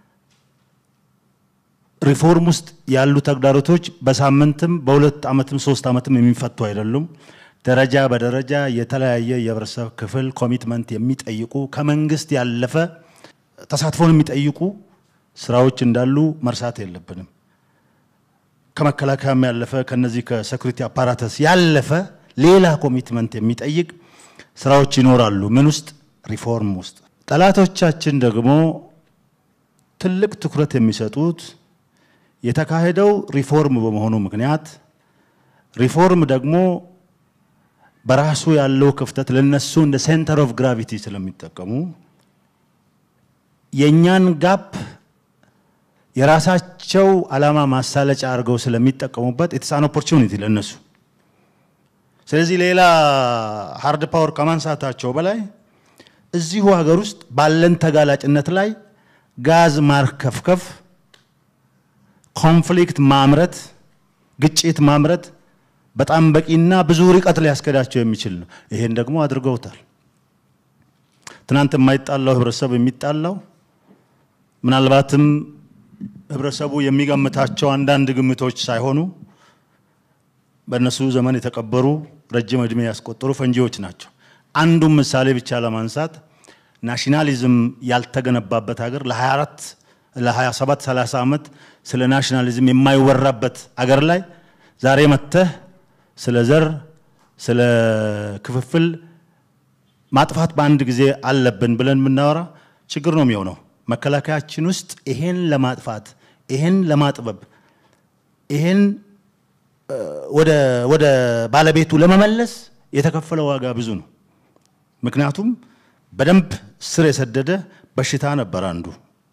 ሪፎርም ውስጥ ያሉ ተግዳሮቶች በሳምንትም በሁለት ዓመትም ሶስት ዓመትም የሚፈቱ አይደሉም። ደረጃ በደረጃ የተለያየ የህብረተሰብ ክፍል ኮሚትመንት የሚጠይቁ ከመንግስት ያለፈ ተሳትፎን የሚጠይቁ ስራዎች እንዳሉ መርሳት የለብንም። ከመከላከያም ያለፈ ከነዚህ ከሴኩሪቲ አፓራተስ ያለፈ ሌላ ኮሚትመንት የሚጠይቅ ስራዎች ይኖራሉ። ምን ውስጥ? ሪፎርም ውስጥ። ጠላቶቻችን ደግሞ ትልቅ ትኩረት የሚሰጡት የተካሄደው ሪፎርም በመሆኑ ምክንያት ሪፎርም ደግሞ በራሱ ያለው ክፍተት ለነሱ እንደ ሴንተር ኦፍ ግራቪቲ ስለሚጠቀሙ የእኛን ጋፕ የራሳቸው ዓላማ ማሳለጫ አድርገው ስለሚጠቀሙበት ኢትስ አን ኦፖርቹኒቲ ለነሱ። ስለዚህ ሌላ ሃርድ ፓወር ከማንሳታቸው በላይ እዚሁ ሀገር ውስጥ ባለን ተጋላጭነት ላይ ጋዝ ማርከፍከፍ፣ ኮንፍሊክት ማምረት፣ ግጭት ማምረት በጣም በቂና ብዙ ርቀት ሊያስከዳቸው የሚችል ነው። ይሄን ደግሞ አድርገውታል። ትናንት የማይጣላው ህብረተሰብ የሚጣላው ምናልባትም ህብረተሰቡ የሚገምታቸው አንዳንድ ግምቶች ሳይሆኑ በእነሱ ዘመን የተቀበሩ ረጅም ዕድሜ ያስቆጠሩ ፈንጂዎች ናቸው። አንዱን ምሳሌ ብቻ ለማንሳት ናሽናሊዝም ያልተገነባበት ሀገር ለ24 ለ27 30 ዓመት ስለ ናሽናሊዝም የማይወራበት አገር ላይ ዛሬ መጥተህ ስለ ዘር፣ ስለ ክፍፍል ማጥፋት በአንድ ጊዜ አለብን ብለን የምናወራ ችግር ነው የሚሆነው። መከላከያችን ውስጥ ይሄን ለማጥፋት ይሄን ለማጥበብ ይሄን ወደ ባለቤቱ ለመመለስ የተከፈለ ዋጋ ብዙ ነው። ምክንያቱም በደንብ ስር የሰደደ በሽታ ነበር አንዱ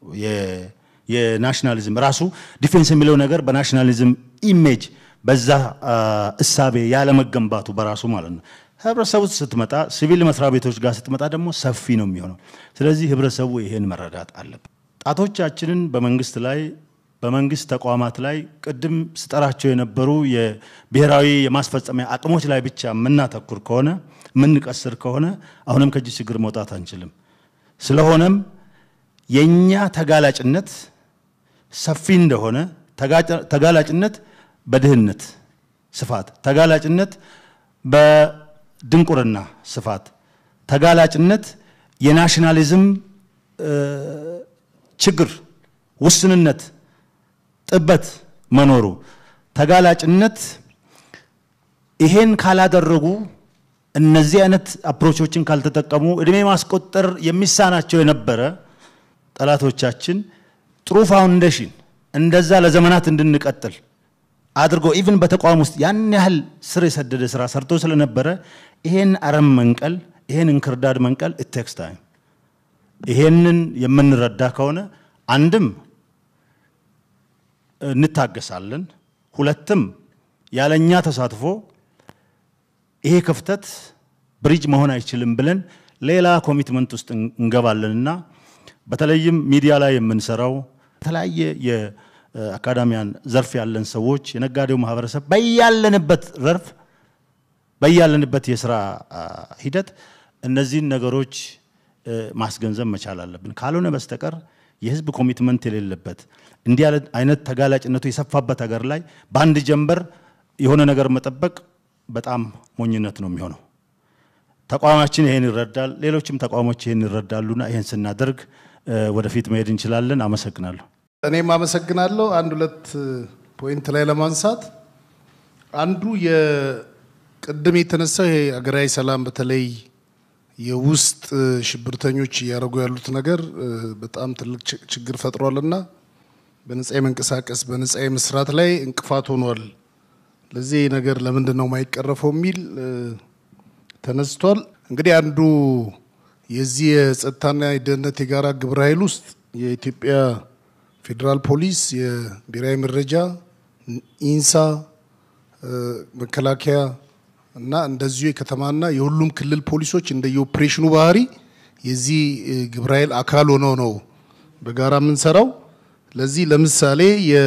የናሽናሊዝም ራሱ ዲፌንስ የሚለው ነገር በናሽናሊዝም ኢሜጅ በዛ እሳቤ ያለመገንባቱ በራሱ ማለት ነው። ህብረተሰቡ ስትመጣ ሲቪል መስሪያ ቤቶች ጋር ስትመጣ ደግሞ ሰፊ ነው የሚሆነው። ስለዚህ ህብረተሰቡ ይሄን መረዳት አለበት። ጣቶቻችንን በመንግስት ላይ በመንግስት ተቋማት ላይ ቅድም ስጠራቸው የነበሩ የብሔራዊ የማስፈጸሚያ አቅሞች ላይ ብቻ የምናተኩር ከሆነ የምንቀስር ከሆነ አሁንም ከእጅ ችግር መውጣት አንችልም። ስለሆነም የእኛ ተጋላጭነት ሰፊ እንደሆነ ተጋላጭነት በድህነት ስፋት፣ ተጋላጭነት በድንቁርና ስፋት፣ ተጋላጭነት የናሽናሊዝም ችግር ውስንነት ጥበት መኖሩ ተጋላጭነት ይሄን ካላደረጉ እነዚህ አይነት አፕሮቾችን ካልተጠቀሙ እድሜ ማስቆጠር የሚሳናቸው የነበረ ጠላቶቻችን ጥሩ ፋውንዴሽን እንደዛ ለዘመናት እንድንቀጥል አድርጎ ኢቭን በተቋም ውስጥ ያን ያህል ስር የሰደደ ስራ ሰርቶ ስለነበረ ይሄን አረም መንቀል ይሄን እንክርዳድ መንቀል ኢቴክስ ታይም። ይሄንን የምንረዳ ከሆነ አንድም እንታገሳለን፣ ሁለትም ያለኛ ተሳትፎ ይሄ ክፍተት ብሪጅ መሆን አይችልም ብለን ሌላ ኮሚትመንት ውስጥ እንገባለንና በተለይም ሚዲያ ላይ የምንሰራው የተለያየ የአካዳሚያን ዘርፍ ያለን ሰዎች የነጋዴው ማህበረሰብ በያለንበት ዘርፍ በያለንበት የስራ ሂደት እነዚህን ነገሮች ማስገንዘብ መቻል አለብን። ካልሆነ በስተቀር የህዝብ ኮሚትመንት የሌለበት እንዲህ አይነት ተጋላጭነቱ የሰፋበት ሀገር ላይ በአንድ ጀንበር የሆነ ነገር መጠበቅ በጣም ሞኝነት ነው የሚሆነው። ተቋማችን ይሄን ይረዳል፣ ሌሎችም ተቋሞች ይሄን ይረዳሉና ይሄን ስናደርግ ወደፊት መሄድ እንችላለን። አመሰግናለሁ። እኔም አመሰግናለሁ። አንድ ሁለት ፖይንት ላይ ለማንሳት አንዱ የቅድም የተነሳው ይሄ ሀገራዊ ሰላም በተለይ የውስጥ ሽብርተኞች እያደረጉ ያሉት ነገር በጣም ትልቅ ችግር ፈጥሯልና በነጻ የመንቀሳቀስ በነጻ የመስራት ላይ እንቅፋት ሆኗል። ለዚህ ነገር ለምንድን ነው የማይቀረፈው የሚል ተነስቷል። እንግዲህ አንዱ የዚህ የጸጥታና የደህንነት የጋራ ግብረ ኃይል ውስጥ የኢትዮጵያ ፌዴራል ፖሊስ፣ የብሔራዊ መረጃ፣ ኢንሳ፣ መከላከያ እና እንደዚሁ የከተማና የሁሉም ክልል ፖሊሶች እንደ የኦፕሬሽኑ ባህሪ የዚህ ግብረ ኃይል አካል ሆነው ነው በጋራ የምንሰራው። ለዚህ ለምሳሌ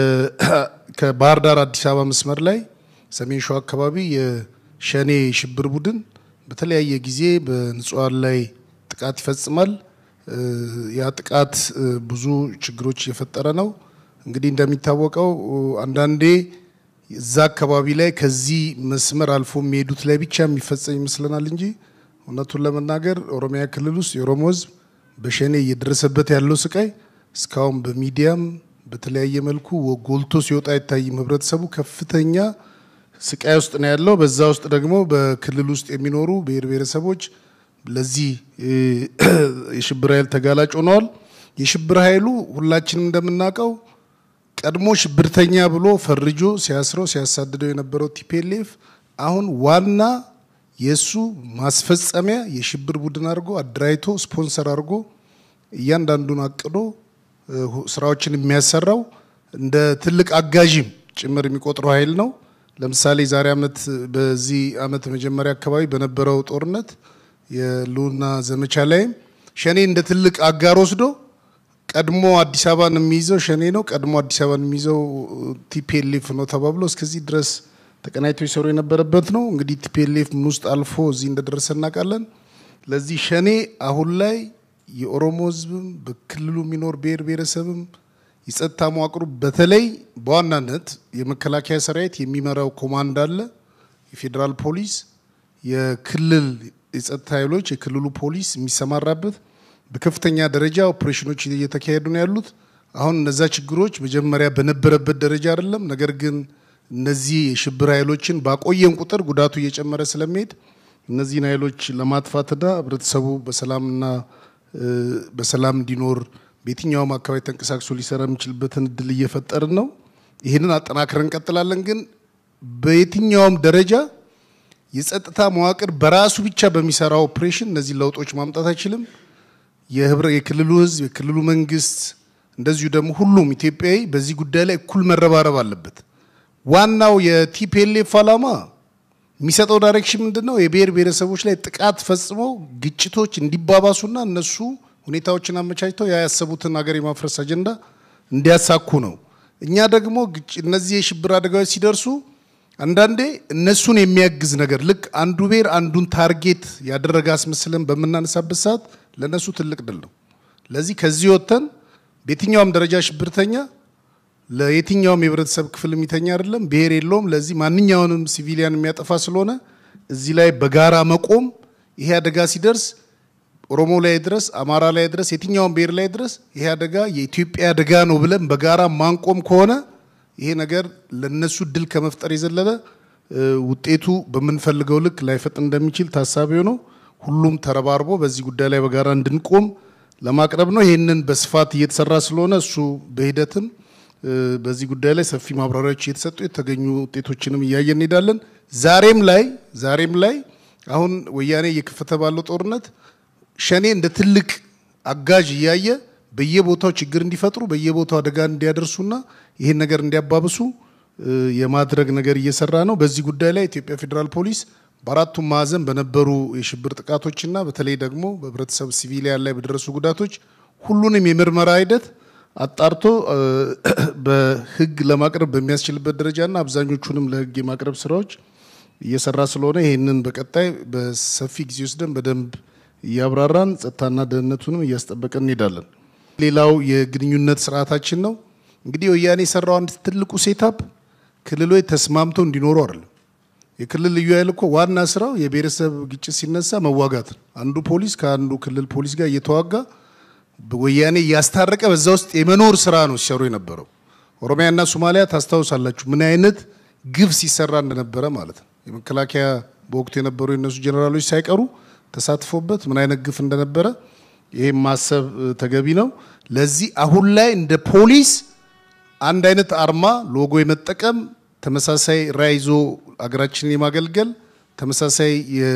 ከባህር ዳር አዲስ አበባ መስመር ላይ ሰሜን ሸዋ አካባቢ የሸኔ ሽብር ቡድን በተለያየ ጊዜ በንጹሃን ላይ ጥቃት ይፈጽማል። ያ ጥቃት ብዙ ችግሮች እየፈጠረ ነው። እንግዲህ እንደሚታወቀው አንዳንዴ እዛ አካባቢ ላይ ከዚህ መስመር አልፎ የሚሄዱት ላይ ብቻ የሚፈጸም ይመስለናል እንጂ እውነቱን ለመናገር ኦሮሚያ ክልል ውስጥ የኦሮሞ ሕዝብ በሸኔ እየደረሰበት ያለው ስቃይ እስካሁን በሚዲያም በተለያየ መልኩ ጎልቶ ሲወጣ አይታይም። ህብረተሰቡ ከፍተኛ ስቃይ ውስጥ ነው ያለው። በዛ ውስጥ ደግሞ በክልል ውስጥ የሚኖሩ ብሔር ብሔረሰቦች ለዚህ የሽብር ኃይል ተጋላጭ ሆነዋል። የሽብር ኃይሉ ሁላችንም እንደምናውቀው ቀድሞ ሽብርተኛ ብሎ ፈርጆ ሲያስረው ሲያሳድደው የነበረው ቲፒኤልኤፍ አሁን ዋና የእሱ ማስፈጸሚያ የሽብር ቡድን አድርጎ አደራጅቶ ስፖንሰር አድርጎ እያንዳንዱን አቅዶ ስራዎችን የሚያሰራው እንደ ትልቅ አጋዥም ጭምር የሚቆጥረው ኃይል ነው። ለምሳሌ ዛሬ ዓመት በዚህ ዓመት መጀመሪያ አካባቢ በነበረው ጦርነት የሉና ዘመቻ ላይም ሸኔ እንደ ትልቅ አጋር ወስዶ ቀድሞ አዲስ አበባን የሚይዘው ሸኔ ነው፣ ቀድሞ አዲስ አበባን የሚይዘው ቲፒኤልኤፍ ነው ተባብሎ እስከዚህ ድረስ ተቀናይቶ ይሰሩ የነበረበት ነው። እንግዲህ ቲፒኤልኤፍ ምን ውስጥ አልፎ እዚህ እንደደረሰ እናውቃለን። ለዚህ ሸኔ አሁን ላይ የኦሮሞ ሕዝብም በክልሉ የሚኖር ብሔር ብሔረሰብም የጸጥታ መዋቅሩ በተለይ በዋናነት የመከላከያ ሰራዊት የሚመራው ኮማንድ አለ፣ የፌዴራል ፖሊስ፣ የክልል የጸጥታ ኃይሎች፣ የክልሉ ፖሊስ የሚሰማራበት በከፍተኛ ደረጃ ኦፕሬሽኖች እየተካሄዱ ነው ያሉት። አሁን እነዛ ችግሮች መጀመሪያ በነበረበት ደረጃ አይደለም። ነገር ግን እነዚህ የሽብር ኃይሎችን ባቆየን ቁጥር ጉዳቱ እየጨመረ ስለሚሄድ እነዚህን ኃይሎች ለማጥፋትና ህብረተሰቡ በሰላምና በሰላም እንዲኖር በየትኛውም አካባቢ ተንቀሳቅሶ ሊሰራ የሚችልበትን እድል እየፈጠርን ነው። ይህንን አጠናክረን እንቀጥላለን። ግን በየትኛውም ደረጃ የጸጥታ መዋቅር በራሱ ብቻ በሚሰራው ኦፕሬሽን እነዚህ ለውጦች ማምጣት አይችልም። የክልሉ ህዝብ፣ የክልሉ መንግስት እንደዚሁ ደግሞ ሁሉም ኢትዮጵያዊ በዚህ ጉዳይ ላይ እኩል መረባረብ አለበት። ዋናው የቲፒኤልኤፍ ዓላማ የሚሰጠው ዳይሬክሽን ምንድን ነው? የብሔር ብሔረሰቦች ላይ ጥቃት ፈጽመው ግጭቶች እንዲባባሱና እነሱ ሁኔታዎችን አመቻችተው ያያሰቡትን ሀገር የማፍረስ አጀንዳ እንዲያሳኩ ነው። እኛ ደግሞ እነዚህ የሽብር አደጋዎች ሲደርሱ አንዳንዴ እነሱን የሚያግዝ ነገር ልክ አንዱ ብሔር አንዱን ታርጌት ያደረገ አስመስለን በምናነሳበት ሰዓት ለእነሱ ትልቅ ድል ነው። ለዚህ ከዚህ ወጥተን በየትኛውም ደረጃ ሽብርተኛ ለየትኛውም የህብረተሰብ ክፍል የሚተኛ አይደለም፣ ብሔር የለውም። ለዚህ ማንኛውንም ሲቪሊያን የሚያጠፋ ስለሆነ እዚህ ላይ በጋራ መቆም ይሄ አደጋ ሲደርስ ኦሮሞ ላይ ድረስ፣ አማራ ላይ ድረስ፣ የትኛውም ብሔር ላይ ድረስ ይሄ አደጋ የኢትዮጵያ አደጋ ነው ብለን በጋራ ማንቆም ከሆነ ይሄ ነገር ለነሱ ድል ከመፍጠር የዘለለ ውጤቱ በምንፈልገው ልክ ላይፈጥን እንደሚችል ታሳቢ ሆኖ ሁሉም ተረባርቦ በዚህ ጉዳይ ላይ በጋራ እንድንቆም ለማቅረብ ነው። ይህንን በስፋት እየተሰራ ስለሆነ እሱ በሂደትም በዚህ ጉዳይ ላይ ሰፊ ማብራሪያዎች እየተሰጡ የተገኙ ውጤቶችንም እያየን እንሄዳለን። ዛሬም ላይ ዛሬም ላይ አሁን ወያኔ እየከፈተ ባለው ጦርነት ሸኔ እንደ ትልቅ አጋዥ እያየ በየቦታው ችግር እንዲፈጥሩ በየቦታው አደጋ እንዲያደርሱና ይህን ነገር እንዲያባብሱ የማድረግ ነገር እየሰራ ነው። በዚህ ጉዳይ ላይ ኢትዮጵያ ፌዴራል ፖሊስ በአራቱም ማዕዘን በነበሩ የሽብር ጥቃቶችና በተለይ ደግሞ በህብረተሰብ ሲቪሊያን ላይ በደረሱ ጉዳቶች ሁሉንም የምርመራ ሂደት አጣርቶ በህግ ለማቅረብ በሚያስችልበት ደረጃና አብዛኞቹንም ለህግ የማቅረብ ስራዎች እየሰራ ስለሆነ ይህንን በቀጣይ በሰፊ ጊዜ ወስደን በደንብ እያብራራን ጸጥታና ደህንነቱንም እያስጠበቀን እንሄዳለን። ሌላው የግንኙነት ስርዓታችን ነው። እንግዲህ ወያኔ የሰራው አንድ ትልቁ ሴታፕ ክልሎች ተስማምተው እንዲኖሩ አይደለም። የክልል ልዩ ኃይል እኮ ዋና ስራው የብሔረሰብ ግጭት ሲነሳ መዋጋት ነው። አንዱ ፖሊስ ከአንዱ ክልል ፖሊስ ጋር እየተዋጋ ወያኔ እያስታረቀ በዛ ውስጥ የመኖር ስራ ነው ሲሰሩ የነበረው። ኦሮሚያና ሶማሊያ ታስታውሳላችሁ ምን አይነት ግፍ ሲሰራ እንደነበረ ማለት ነው። የመከላከያ በወቅቱ የነበሩ የነሱ ጀኔራሎች ሳይቀሩ ተሳትፎበት ምን አይነት ግፍ እንደነበረ ይህም ማሰብ ተገቢ ነው። ለዚህ አሁን ላይ እንደ ፖሊስ አንድ አይነት አርማ ሎጎ የመጠቀም ተመሳሳይ ራዕይ ይዞ አገራችንን የማገልገል ተመሳሳይ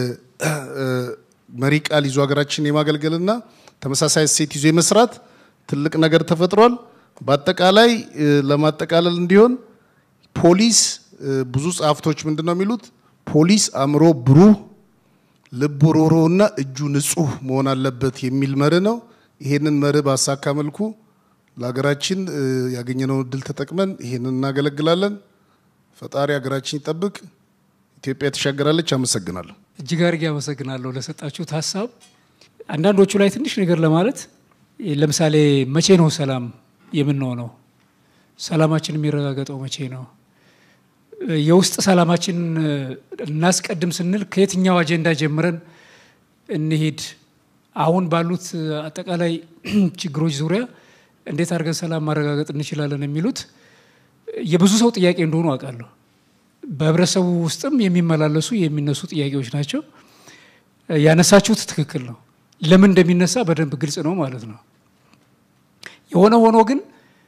መሪ ቃል ይዞ ሀገራችንን የማገልገልና ተመሳሳይ እሴት ይዞ የመስራት ትልቅ ነገር ተፈጥሯል። በአጠቃላይ ለማጠቃለል እንዲሆን ፖሊስ ብዙ ጸሐፍቶች ምንድን ነው የሚሉት? ፖሊስ አእምሮ ብሩህ፣ ልቡ ሮሮና እጁ ንጹህ መሆን አለበት የሚል መርህ ነው። ይሄንን መርህ ባሳካ መልኩ ለሀገራችን ያገኘነውን እድል ተጠቅመን ይሄንን እናገለግላለን። ፈጣሪ ሀገራችን ይጠብቅ። ኢትዮጵያ ትሻገራለች። አመሰግናለሁ። እጅግ አድርጌ አመሰግናለሁ ለሰጣችሁት ሀሳብ። አንዳንዶቹ ላይ ትንሽ ነገር ለማለት ለምሳሌ መቼ ነው ሰላም የምንሆነው? ሰላማችን የሚረጋገጠው መቼ ነው? የውስጥ ሰላማችን እናስቀድም ስንል ከየትኛው አጀንዳ ጀምረን እንሄድ? አሁን ባሉት አጠቃላይ ችግሮች ዙሪያ እንዴት አድርገን ሰላም ማረጋገጥ እንችላለን የሚሉት የብዙ ሰው ጥያቄ እንደሆኑ አውቃለሁ። በህብረተሰቡ ውስጥም የሚመላለሱ የሚነሱ ጥያቄዎች ናቸው። ያነሳችሁት ትክክል ነው። ለምን እንደሚነሳ በደንብ ግልጽ ነው ማለት ነው። የሆነ ሆኖ ግን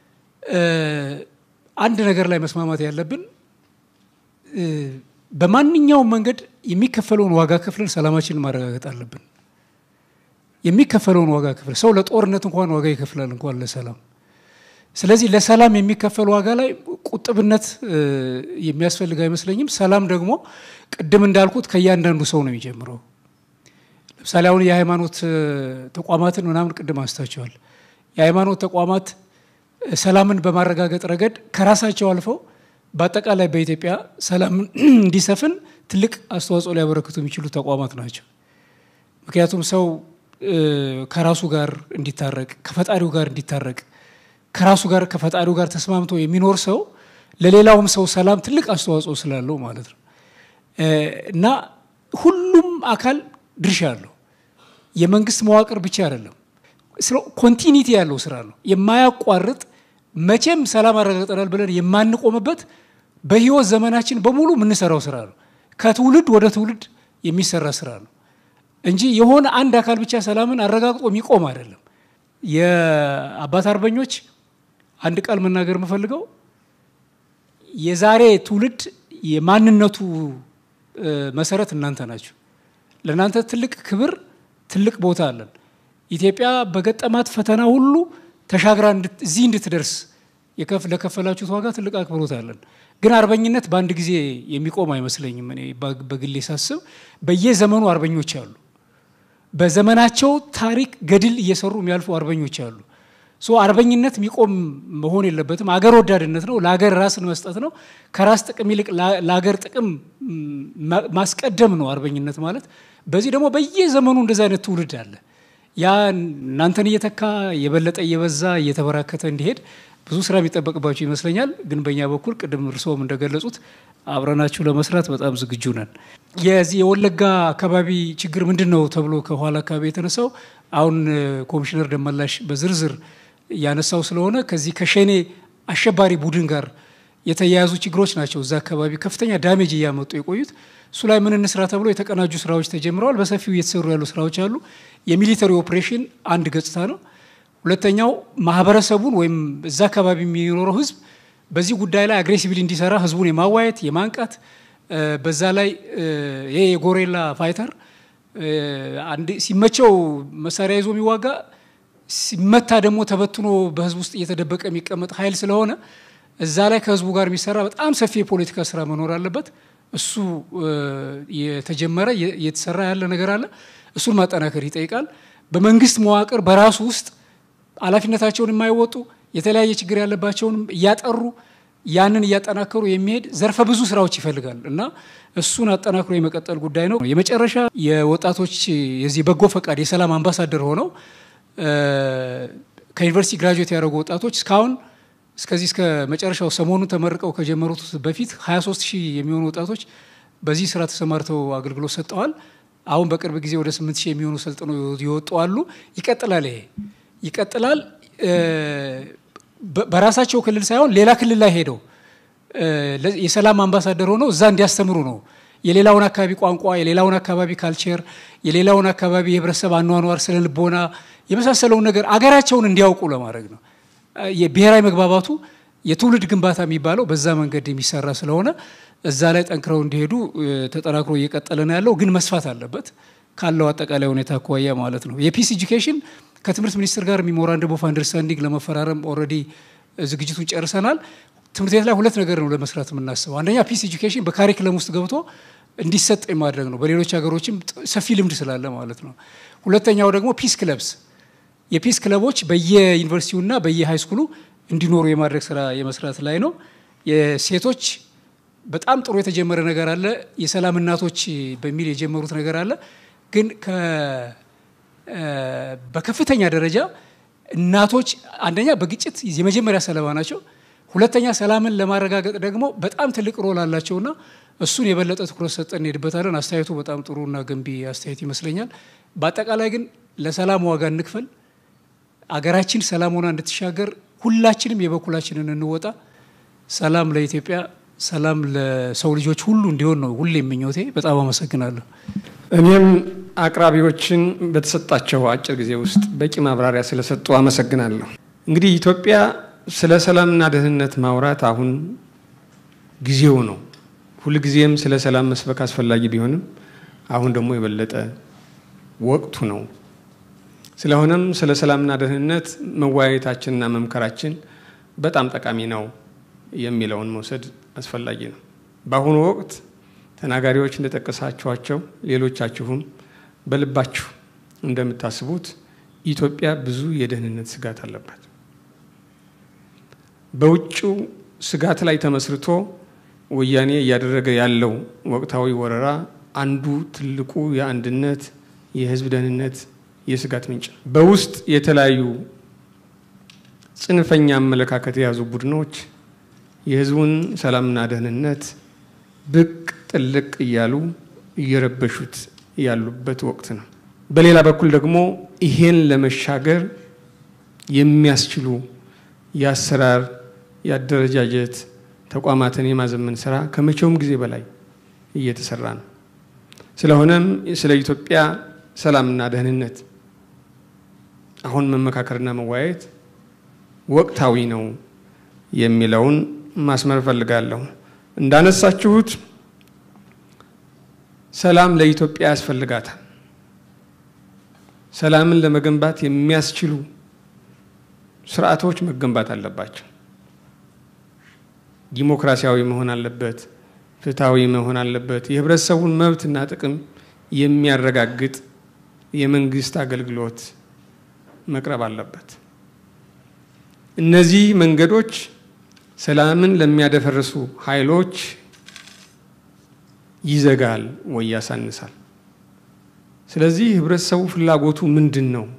አንድ ነገር ላይ መስማማት ያለብን በማንኛውም መንገድ የሚከፈለውን ዋጋ ከፍለን ሰላማችንን ማረጋገጥ አለብን። የሚከፈለውን ዋጋ ክፍል ሰው ለጦርነት እንኳን ዋጋ ይከፍላል እንኳን ለሰላም። ስለዚህ ለሰላም የሚከፈል ዋጋ ላይ ቁጥብነት የሚያስፈልግ አይመስለኝም። ሰላም ደግሞ ቅድም እንዳልኩት ከእያንዳንዱ ሰው ነው የሚጀምረው። ለምሳሌ አሁን የሃይማኖት ተቋማትን ምናምን ቅድም አንስታቸዋል። የሃይማኖት ተቋማት ሰላምን በማረጋገጥ ረገድ ከራሳቸው አልፈው በአጠቃላይ በኢትዮጵያ ሰላም እንዲሰፍን ትልቅ አስተዋጽኦ ሊያበረክቱ የሚችሉ ተቋማት ናቸው። ምክንያቱም ሰው ከራሱ ጋር እንዲታረቅ ከፈጣሪው ጋር እንዲታረቅ ከራሱ ጋር ከፈጣሪው ጋር ተስማምቶ የሚኖር ሰው ለሌላውም ሰው ሰላም ትልቅ አስተዋጽኦ ስላለው ማለት ነው እና ሁሉም አካል ድርሻ አለው። የመንግስት መዋቅር ብቻ አይደለም። ኮንቲኒቲ ያለው ስራ ነው። የማያቋርጥ መቼም ሰላም አረጋግጠናል ብለን የማንቆምበት በህይወት ዘመናችን በሙሉ የምንሰራው ስራ ነው። ከትውልድ ወደ ትውልድ የሚሰራ ስራ ነው እንጂ የሆነ አንድ አካል ብቻ ሰላምን አረጋግጦ የሚቆም አይደለም። የአባት አርበኞች አንድ ቃል መናገር የምፈልገው የዛሬ ትውልድ የማንነቱ መሰረት እናንተ ናችሁ። ለእናንተ ትልቅ ክብር፣ ትልቅ ቦታ አለን። ኢትዮጵያ በገጠማት ፈተና ሁሉ ተሻግራ እዚህ እንድትደርስ ለከፈላችሁት ዋጋ ትልቅ አክብሮት አለን። ግን አርበኝነት በአንድ ጊዜ የሚቆም አይመስለኝም። እኔ በግሌ ሳስብ በየዘመኑ አርበኞች አሉ። በዘመናቸው ታሪክ ገድል እየሰሩ የሚያልፉ አርበኞች አሉ። ሶ አርበኝነት የሚቆም መሆን የለበትም። አገር ወዳድነት ነው። ለሀገር ራስን መስጠት ነው። ከራስ ጥቅም ይልቅ ለሀገር ጥቅም ማስቀደም ነው አርበኝነት ማለት። በዚህ ደግሞ በየዘመኑ እንደዚህ አይነት ትውልድ አለ። ያ እናንተን እየተካ የበለጠ እየበዛ እየተበራከተ እንዲሄድ ብዙ ስራ የሚጠበቅባቸው ይመስለኛል። ግን በእኛ በኩል ቅድም እርስዎም እንደገለጹት አብረናችሁ ለመስራት በጣም ዝግጁ ነን። የዚህ የወለጋ አካባቢ ችግር ምንድን ነው ተብሎ ከኋላ አካባቢ የተነሳው አሁን ኮሚሽነር ደመላሽ በዝርዝር ያነሳው ስለሆነ ከዚህ ከሸኔ አሸባሪ ቡድን ጋር የተያያዙ ችግሮች ናቸው እዛ አካባቢ ከፍተኛ ዳሜጅ እያመጡ የቆዩት። እሱ ላይ ምን እንስራ ተብሎ የተቀናጁ ስራዎች ተጀምረዋል። በሰፊው እየተሰሩ ያሉ ስራዎች አሉ። የሚሊተሪ ኦፕሬሽን አንድ ገጽታ ነው። ሁለተኛው ማህበረሰቡን ወይም እዛ አካባቢ የሚኖረው ህዝብ በዚህ ጉዳይ ላይ አግሬሲቭሊ እንዲሰራ ህዝቡን የማዋየት የማንቃት በዛ ላይ ይሄ የጎሬላ ፋይተር ሲመቸው መሳሪያ ይዞ የሚዋጋ ሲመታ ደግሞ ተበትኖ በህዝብ ውስጥ እየተደበቀ የሚቀመጥ ኃይል ስለሆነ እዛ ላይ ከህዝቡ ጋር የሚሰራ በጣም ሰፊ የፖለቲካ ስራ መኖር አለበት። እሱ የተጀመረ የተሰራ ያለ ነገር አለ። እሱን ማጠናከር ይጠይቃል። በመንግስት መዋቅር በራሱ ውስጥ ኃላፊነታቸውን የማይወጡ የተለያየ ችግር ያለባቸውንም እያጠሩ ያንን እያጠናከሩ የሚሄድ ዘርፈ ብዙ ስራዎች ይፈልጋል እና እሱን አጠናክሮ የመቀጠል ጉዳይ ነው። የመጨረሻ የወጣቶች የዚህ በጎ ፈቃድ የሰላም አምባሳደር ሆነው ከዩኒቨርሲቲ ግራጁዌት ያደረጉ ወጣቶች እስካሁን እስከዚህ እስከ መጨረሻው ሰሞኑን ተመርቀው ከጀመሩት በፊት 23 ሺህ የሚሆኑ ወጣቶች በዚህ ስራ ተሰማርተው አገልግሎት ሰጥተዋል። አሁን በቅርብ ጊዜ ወደ 8 ሺህ የሚሆኑ ሰልጥነው ይወጡ አሉ። ይቀጥላል፣ ይሄ ይቀጥላል። በራሳቸው ክልል ሳይሆን ሌላ ክልል ላይ ሄደው የሰላም አምባሳደር ሆነው እዛ እንዲያስተምሩ ነው። የሌላውን አካባቢ ቋንቋ፣ የሌላውን አካባቢ ካልቸር፣ የሌላውን አካባቢ የህብረተሰብ አኗኗር፣ ስነ ልቦና የመሳሰለውን ነገር አገራቸውን እንዲያውቁ ለማድረግ ነው። የብሔራዊ መግባባቱ የትውልድ ግንባታ የሚባለው በዛ መንገድ የሚሰራ ስለሆነ እዛ ላይ ጠንክረው እንዲሄዱ ተጠናክሮ እየቀጠለ ነው ያለው። ግን መስፋት አለበት ካለው አጠቃላይ ሁኔታ አኳያ ማለት ነው። የፒስ ኤጁኬሽን ከትምህርት ሚኒስቴር ጋር ሚሞራንደም ኦፍ አንደርስታንዲንግ ለመፈራረም ኦልሬዲ ዝግጅቱን ጨርሰናል። ትምህርት ቤት ላይ ሁለት ነገር ነው ለመስራት የምናስበው። አንደኛ ፒስ ኤጁኬሽን በካሪክለም ውስጥ ገብቶ እንዲሰጥ የማድረግ ነው። በሌሎች ሀገሮችም ሰፊ ልምድ ስላለ ማለት ነው። ሁለተኛው ደግሞ ፒስ ክለብስ የፒስ ክለቦች በየዩኒቨርሲቲውና በየሃይስኩሉ እንዲኖሩ የማድረግ ስራ የመስራት ላይ ነው። የሴቶች በጣም ጥሩ የተጀመረ ነገር አለ። የሰላም እናቶች በሚል የጀመሩት ነገር አለ። ግን በከፍተኛ ደረጃ እናቶች አንደኛ በግጭት የመጀመሪያ ሰለባ ናቸው። ሁለተኛ ሰላምን ለማረጋገጥ ደግሞ በጣም ትልቅ ሮል አላቸውና እሱን የበለጠ ትኩረት ሰጠን እንሄድበታለን። አስተያየቱ በጣም ጥሩና ገንቢ አስተያየት ይመስለኛል። በአጠቃላይ ግን ለሰላም ዋጋ እንክፈል። አገራችን ሰላም ሆና እንድትሻገር ሁላችንም የበኩላችንን እንወጣ። ሰላም ለኢትዮጵያ፣ ሰላም ለሰው ልጆች ሁሉ እንዲሆን ነው ሁሌ ምኞቴ። በጣም አመሰግናለሁ። እኔም አቅራቢዎችን በተሰጣቸው አጭር ጊዜ ውስጥ በቂ ማብራሪያ ስለሰጡ አመሰግናለሁ። እንግዲህ ኢትዮጵያ ስለ ሰላምና ደህንነት ማውራት አሁን ጊዜው ነው። ሁልጊዜም ስለ ሰላም መስበክ አስፈላጊ ቢሆንም አሁን ደግሞ የበለጠ ወቅቱ ነው። ስለሆነም ስለ ሰላምና ደህንነት መወያየታችንና መምከራችን በጣም ጠቃሚ ነው የሚለውን መውሰድ አስፈላጊ ነው። በአሁኑ ወቅት ተናጋሪዎች እንደጠቀሳችኋቸው ሌሎቻችሁም በልባችሁ እንደምታስቡት ኢትዮጵያ ብዙ የደህንነት ስጋት አለባት። በውጭው ስጋት ላይ ተመስርቶ ወያኔ እያደረገ ያለው ወቅታዊ ወረራ አንዱ ትልቁ የአንድነት የህዝብ ደህንነት የስጋት ምንጭ ነው። በውስጥ የተለያዩ ጽንፈኛ አመለካከት የያዙ ቡድኖች የህዝቡን ሰላምና ደህንነት ብቅ ጥልቅ እያሉ እየረበሹት ያሉበት ወቅት ነው። በሌላ በኩል ደግሞ ይሄን ለመሻገር የሚያስችሉ የአሰራር የአደረጃጀት ተቋማትን የማዘመን ስራ ከመቼውም ጊዜ በላይ እየተሰራ ነው። ስለሆነም ስለ ኢትዮጵያ ሰላምና ደህንነት አሁን መመካከርና መወያየት ወቅታዊ ነው የሚለውን ማስመር እፈልጋለሁ። እንዳነሳችሁት ሰላም ለኢትዮጵያ ያስፈልጋታል። ሰላምን ለመገንባት የሚያስችሉ ስርዓቶች መገንባት አለባቸው። ዲሞክራሲያዊ መሆን አለበት። ፍትሐዊ መሆን አለበት። የህብረተሰቡን መብትና ጥቅም የሚያረጋግጥ የመንግስት አገልግሎት መቅረብ አለበት። እነዚህ መንገዶች ሰላምን ለሚያደፈርሱ ኃይሎች ይዘጋል ወይ ያሳንሳል። ስለዚህ ህብረተሰቡ ፍላጎቱ ምንድን ነው?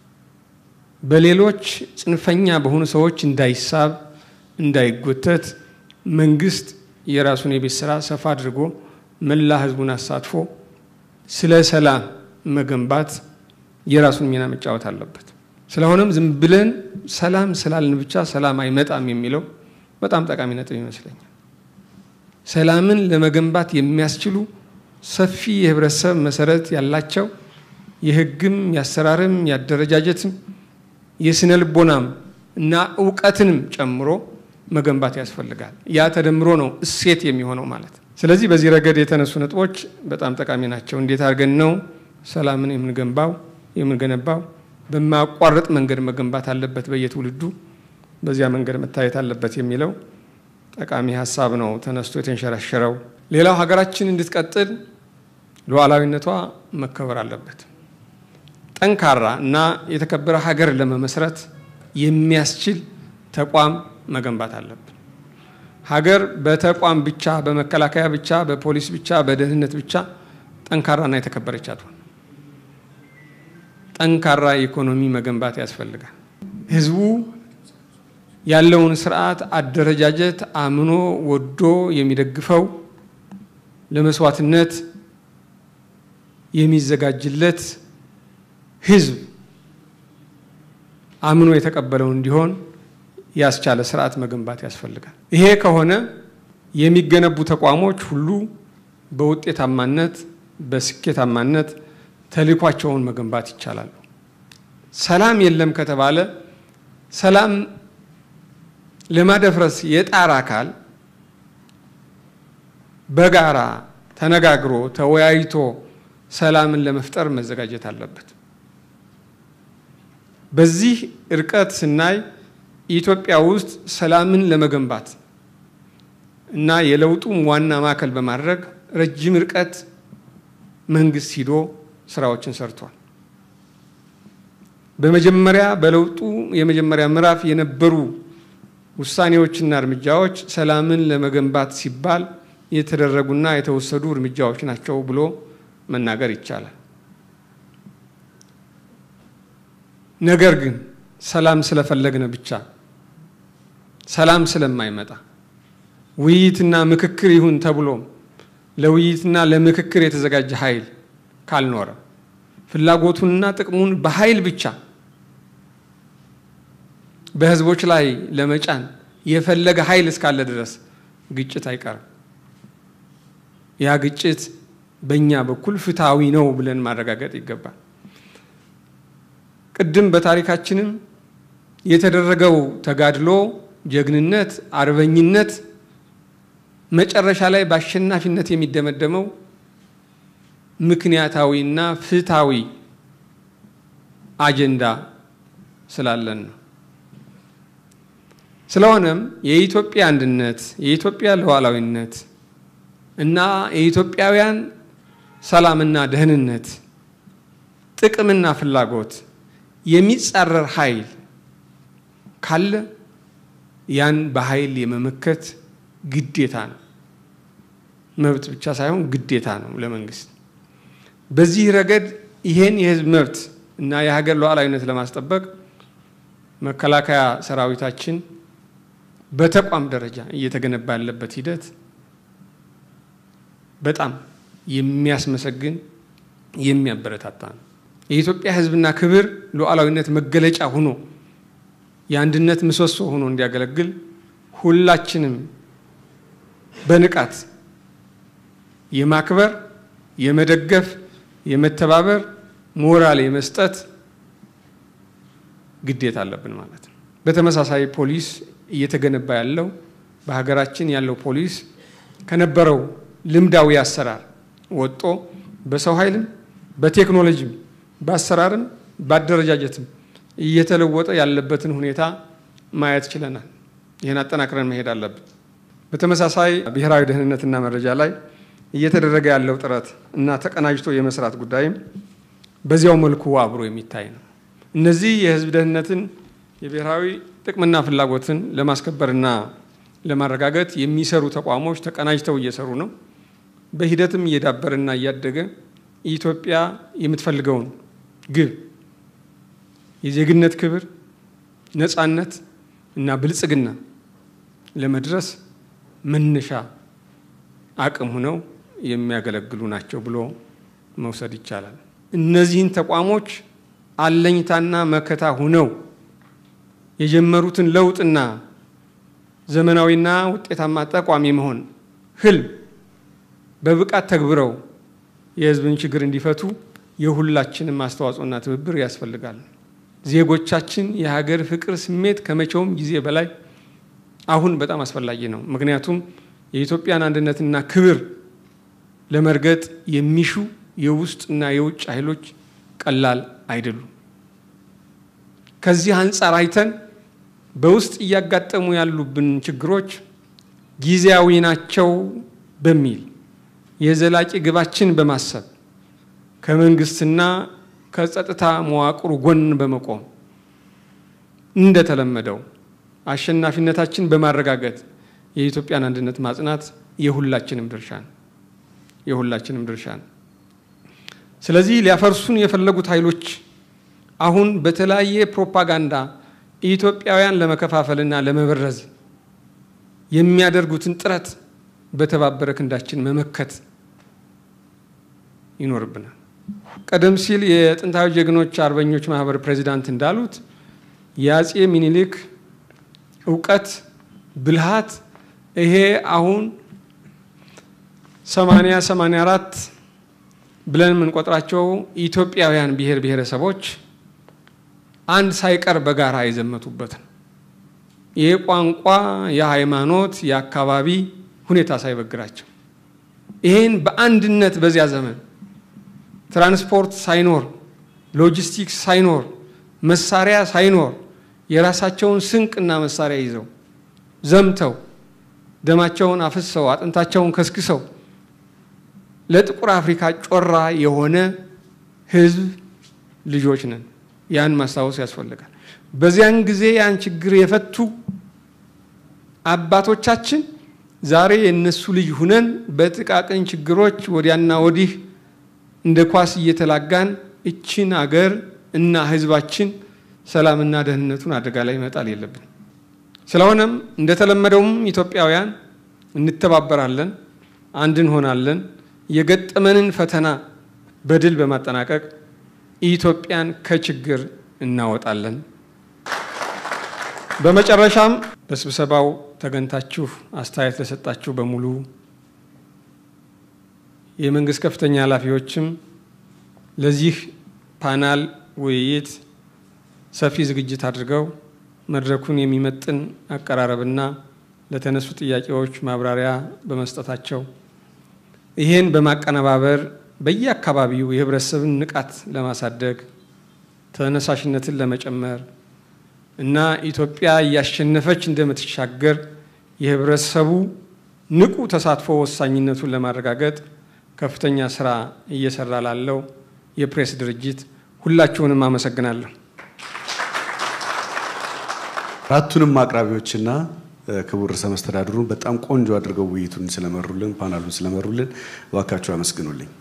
በሌሎች ጽንፈኛ በሆኑ ሰዎች እንዳይሳብ፣ እንዳይጎተት መንግስት የራሱን የቤት ስራ ሰፋ አድርጎ መላ ህዝቡን አሳትፎ ስለ ሰላም መገንባት የራሱን ሚና መጫወት አለበት። ስለሆነም ዝም ብለን ሰላም ስላልን ብቻ ሰላም አይመጣም የሚለው በጣም ጠቃሚ ነጥብ ይመስለኛል። ሰላምን ለመገንባት የሚያስችሉ ሰፊ የህብረተሰብ መሰረት ያላቸው የህግም፣ የአሰራርም፣ የአደረጃጀትም፣ የስነ ልቦናም እና እውቀትንም ጨምሮ መገንባት ያስፈልጋል። ያ ተደምሮ ነው እሴት የሚሆነው ማለት። ስለዚህ በዚህ ረገድ የተነሱ ነጥቦች በጣም ጠቃሚ ናቸው። እንዴት አድርገን ነው ሰላምን የምንገንባው የምንገነባው? በማያቋርጥ መንገድ መገንባት አለበት በየትውልዱ በዚያ መንገድ መታየት አለበት የሚለው ጠቃሚ ሀሳብ ነው ተነስቶ የተንሸራሸረው። ሌላው ሀገራችን እንድትቀጥል ሉዓላዊነቷ መከበር አለበት። ጠንካራ እና የተከበረ ሀገር ለመመስረት የሚያስችል ተቋም መገንባት አለብን። ሀገር በተቋም ብቻ፣ በመከላከያ ብቻ፣ በፖሊስ ብቻ፣ በደህንነት ብቻ ጠንካራና የተከበረች አትሆን። ጠንካራ ኢኮኖሚ መገንባት ያስፈልጋል። ህዝቡ ያለውን ስርዓት አደረጃጀት አምኖ ወዶ የሚደግፈው ለመስዋዕትነት የሚዘጋጅለት ህዝብ አምኖ የተቀበለው እንዲሆን ያስቻለ ስርዓት መገንባት ያስፈልጋል። ይሄ ከሆነ የሚገነቡ ተቋሞች ሁሉ በውጤታማነት በስኬታማነት ተልዕኳቸውን መገንባት ይቻላሉ። ሰላም የለም ከተባለ ሰላም ለማደፍረስ የጣር አካል በጋራ ተነጋግሮ ተወያይቶ ሰላምን ለመፍጠር መዘጋጀት አለበት። በዚህ እርቀት ስናይ ኢትዮጵያ ውስጥ ሰላምን ለመገንባት እና የለውጡም ዋና ማዕከል በማድረግ ረጅም ርቀት መንግስት ሂዶ ስራዎችን ሰርቷል። በመጀመሪያ በለውጡ የመጀመሪያ ምዕራፍ የነበሩ ውሳኔዎችና እርምጃዎች ሰላምን ለመገንባት ሲባል የተደረጉና የተወሰዱ እርምጃዎች ናቸው ብሎ መናገር ይቻላል። ነገር ግን ሰላም ስለፈለግነ ብቻ ሰላም ስለማይመጣ ውይይትና ምክክር ይሁን ተብሎም ለውይይትና ለምክክር የተዘጋጀ ኃይል ካልኖረ ፍላጎቱንና ጥቅሙን በኃይል ብቻ በህዝቦች ላይ ለመጫን የፈለገ ኃይል እስካለ ድረስ ግጭት አይቀርም። ያ ግጭት በእኛ በኩል ፍትሐዊ ነው ብለን ማረጋገጥ ይገባል። ቅድም በታሪካችንም የተደረገው ተጋድሎ፣ ጀግንነት፣ አርበኝነት መጨረሻ ላይ በአሸናፊነት የሚደመደመው ምክንያታዊና ፍትሐዊ አጀንዳ ስላለን ነው። ስለሆነም የኢትዮጵያ አንድነት፣ የኢትዮጵያ ሉዓላዊነት እና የኢትዮጵያውያን ሰላምና ደህንነት ጥቅምና ፍላጎት የሚጻረር ኃይል ካለ ያን በኃይል የመመከት ግዴታ ነው። መብት ብቻ ሳይሆን ግዴታ ነው ለመንግስት። በዚህ ረገድ ይሄን የህዝብ መብት እና የሀገር ሉዓላዊነት ለማስጠበቅ መከላከያ ሰራዊታችን በተቋም ደረጃ እየተገነባ ያለበት ሂደት በጣም የሚያስመሰግን የሚያበረታታ ነው። የኢትዮጵያ ህዝብና ክብር ሉዓላዊነት መገለጫ ሆኖ የአንድነት ምሰሶ ሆኖ እንዲያገለግል ሁላችንም በንቃት የማክበር፣ የመደገፍ፣ የመተባበር ሞራል የመስጠት ግዴታ አለብን ማለት ነው። በተመሳሳይ ፖሊስ እየተገነባ ያለው በሀገራችን ያለው ፖሊስ ከነበረው ልምዳዊ አሰራር ወጦ በሰው ኃይልም በቴክኖሎጂም በአሰራርም በአደረጃጀትም እየተለወጠ ያለበትን ሁኔታ ማየት ችለናል። ይህን አጠናክረን መሄድ አለብን። በተመሳሳይ ብሔራዊ ደህንነትና መረጃ ላይ እየተደረገ ያለው ጥረት እና ተቀናጅቶ የመስራት ጉዳይም በዚያው መልኩ አብሮ የሚታይ ነው። እነዚህ የህዝብ ደህንነትን የብሔራዊ ጥቅምና ፍላጎትን ለማስከበርና ለማረጋገጥ የሚሰሩ ተቋሞች ተቀናጅተው እየሰሩ ነው። በሂደትም እየዳበረና እያደገ ኢትዮጵያ የምትፈልገውን ግብ የዜግነት ክብር፣ ነፃነት እና ብልጽግና ለመድረስ መነሻ አቅም ሆነው የሚያገለግሉ ናቸው ብሎ መውሰድ ይቻላል። እነዚህን ተቋሞች አለኝታና መከታ ሁነው የጀመሩትን ለውጥና ዘመናዊና ውጤታማ ተቋም የመሆን ህልም በብቃት ተግብረው የህዝብን ችግር እንዲፈቱ የሁላችንም አስተዋጽኦና ትብብር ያስፈልጋል። ዜጎቻችን የሀገር ፍቅር ስሜት ከመቼውም ጊዜ በላይ አሁን በጣም አስፈላጊ ነው። ምክንያቱም የኢትዮጵያን አንድነትና ክብር ለመርገጥ የሚሹ የውስጥና የውጭ ኃይሎች ቀላል አይደሉም። ከዚህ አንጻር አይተን በውስጥ እያጋጠሙ ያሉብን ችግሮች ጊዜያዊ ናቸው በሚል የዘላቂ ግባችን በማሰብ ከመንግስትና ከጸጥታ መዋቅሩ ጎን በመቆም እንደተለመደው አሸናፊነታችን በማረጋገጥ የኢትዮጵያን አንድነት ማጽናት የሁላችንም ድርሻ ነው የሁላችንም ድርሻ ነው። ስለዚህ ሊያፈርሱን የፈለጉት ኃይሎች አሁን በተለያየ ፕሮፓጋንዳ ኢትዮጵያውያን ለመከፋፈልና ለመበረዝ የሚያደርጉትን ጥረት በተባበረ ክንዳችን መመከት ይኖርብናል። ቀደም ሲል የጥንታዊ ጀግኖች አርበኞች ማህበር ፕሬዚዳንት እንዳሉት የአጼ ሚኒሊክ እውቀት፣ ብልሃት ይሄ አሁን ሰማንያ ሰማንያ አራት ብለን የምንቆጥራቸው ኢትዮጵያውያን ብሔር ብሔረሰቦች አንድ ሳይቀር በጋራ የዘመቱበት ነው። የቋንቋ፣ የሃይማኖት፣ የአካባቢ ሁኔታ ሳይበግራቸው ይህን በአንድነት በዚያ ዘመን ትራንስፖርት ሳይኖር ሎጂስቲክስ ሳይኖር መሳሪያ ሳይኖር የራሳቸውን ስንቅና መሳሪያ ይዘው ዘምተው ደማቸውን አፍሰው አጥንታቸውን ከስክሰው ለጥቁር አፍሪካ ጮራ የሆነ ህዝብ ልጆች ነን። ያን ማስታወስ ያስፈልጋል። በዚያን ጊዜ ያን ችግር የፈቱ አባቶቻችን ዛሬ የእነሱ ልጅ ሁነን በጥቃቅን ችግሮች ወዲያና ወዲህ እንደ ኳስ እየተላጋን እችን አገር እና ህዝባችን ሰላምና ደህንነቱን አደጋ ላይ መጣል የለብን። ስለሆነም እንደተለመደውም ኢትዮጵያውያን እንተባበራለን፣ አንድ እንሆናለን። የገጠመንን ፈተና በድል በማጠናቀቅ ኢትዮጵያን ከችግር እናወጣለን። በመጨረሻም በስብሰባው ተገኝታችሁ አስተያየት ለሰጣችሁ በሙሉ የመንግስት ከፍተኛ ኃላፊዎችም ለዚህ ፓናል ውይይት ሰፊ ዝግጅት አድርገው መድረኩን የሚመጥን አቀራረብና ለተነሱ ጥያቄዎች ማብራሪያ በመስጠታቸው ይህን በማቀነባበር በየአካባቢው የህብረተሰብን ንቃት ለማሳደግ ተነሳሽነትን ለመጨመር እና ኢትዮጵያ እያሸነፈች እንደምትሻገር የህብረተሰቡ ንቁ ተሳትፎ ወሳኝነቱን ለማረጋገጥ ከፍተኛ ስራ እየሰራ ላለው የፕሬስ ድርጅት ሁላችሁንም አመሰግናለሁ። አራቱንም አቅራቢዎችና ክቡር ርዕሰ መስተዳድሩን በጣም ቆንጆ አድርገው ውይይቱን ስለመሩልን፣ ፓናሉን ስለመሩልን እባካችሁ አመስግኑልኝ።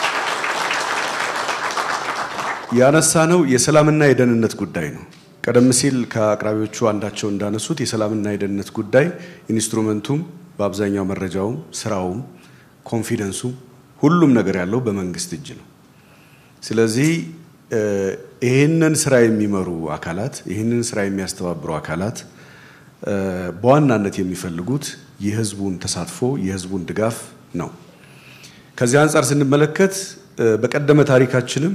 ያነሳ ነው የሰላምና የደህንነት ጉዳይ ነው። ቀደም ሲል ከአቅራቢዎቹ አንዳቸው እንዳነሱት የሰላምና የደህንነት ጉዳይ ኢንስትሩመንቱም በአብዛኛው መረጃውም ስራውም ኮንፊደንሱም ሁሉም ነገር ያለው በመንግስት እጅ ነው። ስለዚህ ይህንን ስራ የሚመሩ አካላት ይህንን ስራ የሚያስተባብሩ አካላት በዋናነት የሚፈልጉት የህዝቡን ተሳትፎ የህዝቡን ድጋፍ ነው። ከዚህ አንጻር ስንመለከት በቀደመ ታሪካችንም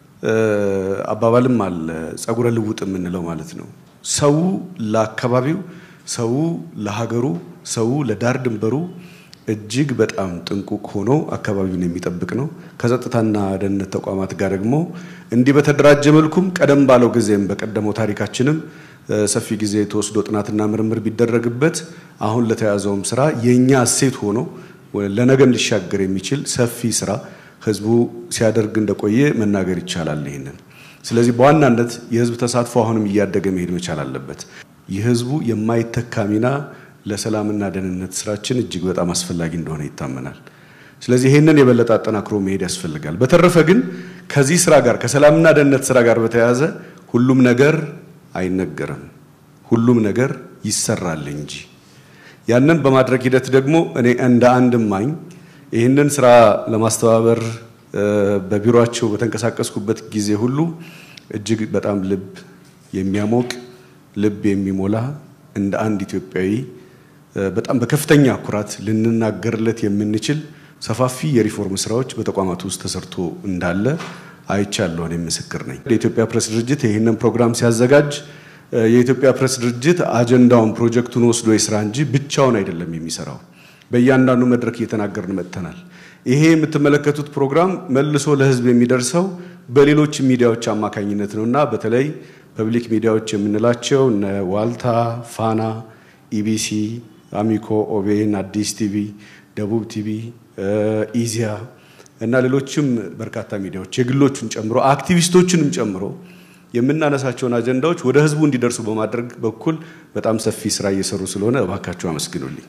አባባልም አለ፣ ጸጉረ ልውጥ የምንለው ማለት ነው። ሰው ለአካባቢው፣ ሰው ለሀገሩ፣ ሰው ለዳር ድንበሩ እጅግ በጣም ጥንቁቅ ሆኖ አካባቢውን የሚጠብቅ ነው። ከጸጥታና ደህንነት ተቋማት ጋር ደግሞ እንዲህ በተደራጀ መልኩም ቀደም ባለው ጊዜም በቀደመው ታሪካችንም ሰፊ ጊዜ ተወስዶ ጥናትና ምርምር ቢደረግበት አሁን ለተያዘውም ስራ የእኛ እሴት ሆኖ ለነገም ሊሻገር የሚችል ሰፊ ስራ ህዝቡ ሲያደርግ እንደቆየ መናገር ይቻላል። ይህንን ስለዚህ በዋናነት የህዝብ ተሳትፎ አሁንም እያደገ መሄድ መቻል አለበት። የህዝቡ የማይተካ ሚና ለሰላምና ደህንነት ስራችን እጅግ በጣም አስፈላጊ እንደሆነ ይታመናል። ስለዚህ ይህንን የበለጠ አጠናክሮ መሄድ ያስፈልጋል። በተረፈ ግን ከዚህ ስራ ጋር ከሰላምና ደህንነት ስራ ጋር በተያያዘ ሁሉም ነገር አይነገርም፣ ሁሉም ነገር ይሰራል እንጂ ያንን በማድረግ ሂደት ደግሞ እኔ እንደ አንድ እማኝ ይህንን ስራ ለማስተባበር በቢሮቸው በተንቀሳቀስኩበት ጊዜ ሁሉ እጅግ በጣም ልብ የሚያሞቅ ልብ የሚሞላ እንደ አንድ ኢትዮጵያዊ በጣም በከፍተኛ ኩራት ልንናገርለት የምንችል ሰፋፊ የሪፎርም ስራዎች በተቋማቱ ውስጥ ተሰርቶ እንዳለ አይቻለሁ። እኔም ምስክር ነኝ። የኢትዮጵያ ፕሬስ ድርጅት ይህንን ፕሮግራም ሲያዘጋጅ የኢትዮጵያ ፕሬስ ድርጅት አጀንዳውን ፕሮጀክቱን ወስዶ የስራ እንጂ ብቻውን አይደለም የሚሰራው። በእያንዳንዱ መድረክ እየተናገርን መጥተናል። ይሄ የምትመለከቱት ፕሮግራም መልሶ ለህዝብ የሚደርሰው በሌሎች ሚዲያዎች አማካኝነት ነው እና በተለይ ፐብሊክ ሚዲያዎች የምንላቸው እነ ዋልታ፣ ፋና፣ ኢቢሲ፣ አሚኮ፣ ኦቤን፣ አዲስ ቲቪ፣ ደቡብ ቲቪ፣ ኢዚያ እና ሌሎችም በርካታ ሚዲያዎች የግሎቹን ጨምሮ አክቲቪስቶችንም ጨምሮ የምናነሳቸውን አጀንዳዎች ወደ ህዝቡ እንዲደርሱ በማድረግ በኩል በጣም ሰፊ ስራ እየሰሩ ስለሆነ እባካችሁ አመስግኑልኝ።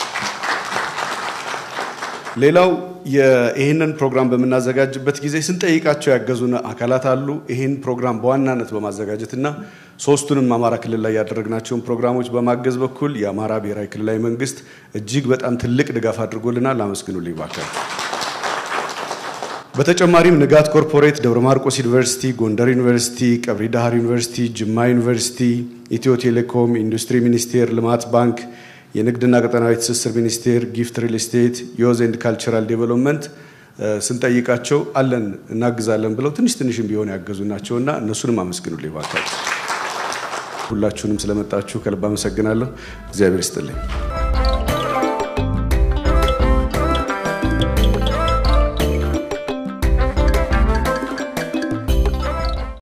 ሌላው ይህንን ፕሮግራም በምናዘጋጅበት ጊዜ ስንጠይቃቸው ያገዙን አካላት አሉ። ይህን ፕሮግራም በዋናነት በማዘጋጀትና ሶስቱንም አማራ ክልል ላይ ያደረግናቸውን ፕሮግራሞች በማገዝ በኩል የአማራ ብሔራዊ ክልላዊ መንግስት እጅግ በጣም ትልቅ ድጋፍ አድርጎልናል። አመስግኑልኝ ባካችሁ። በተጨማሪም ንጋት ኮርፖሬት፣ ደብረ ማርቆስ ዩኒቨርሲቲ፣ ጎንደር ዩኒቨርሲቲ፣ ቀብሪ ዳህር ዩኒቨርሲቲ፣ ጅማ ዩኒቨርሲቲ፣ ኢትዮ ቴሌኮም፣ ኢንዱስትሪ ሚኒስቴር፣ ልማት ባንክ የንግድና ቀጠናዊ ትስስር ሚኒስቴር፣ ጊፍት ሪል ስቴት፣ ዮዝ ኤንድ ካልቸራል ዴቨሎፕመንት ስንጠይቃቸው አለን እናግዛለን ብለው ትንሽ ትንሽም ቢሆን ያገዙ ናቸውና እነሱንም አመስግኑልኝ ባካችሁ። ሁላችሁንም ስለመጣችሁ ከልብ አመሰግናለሁ። እግዚአብሔር ይስጥልኝ።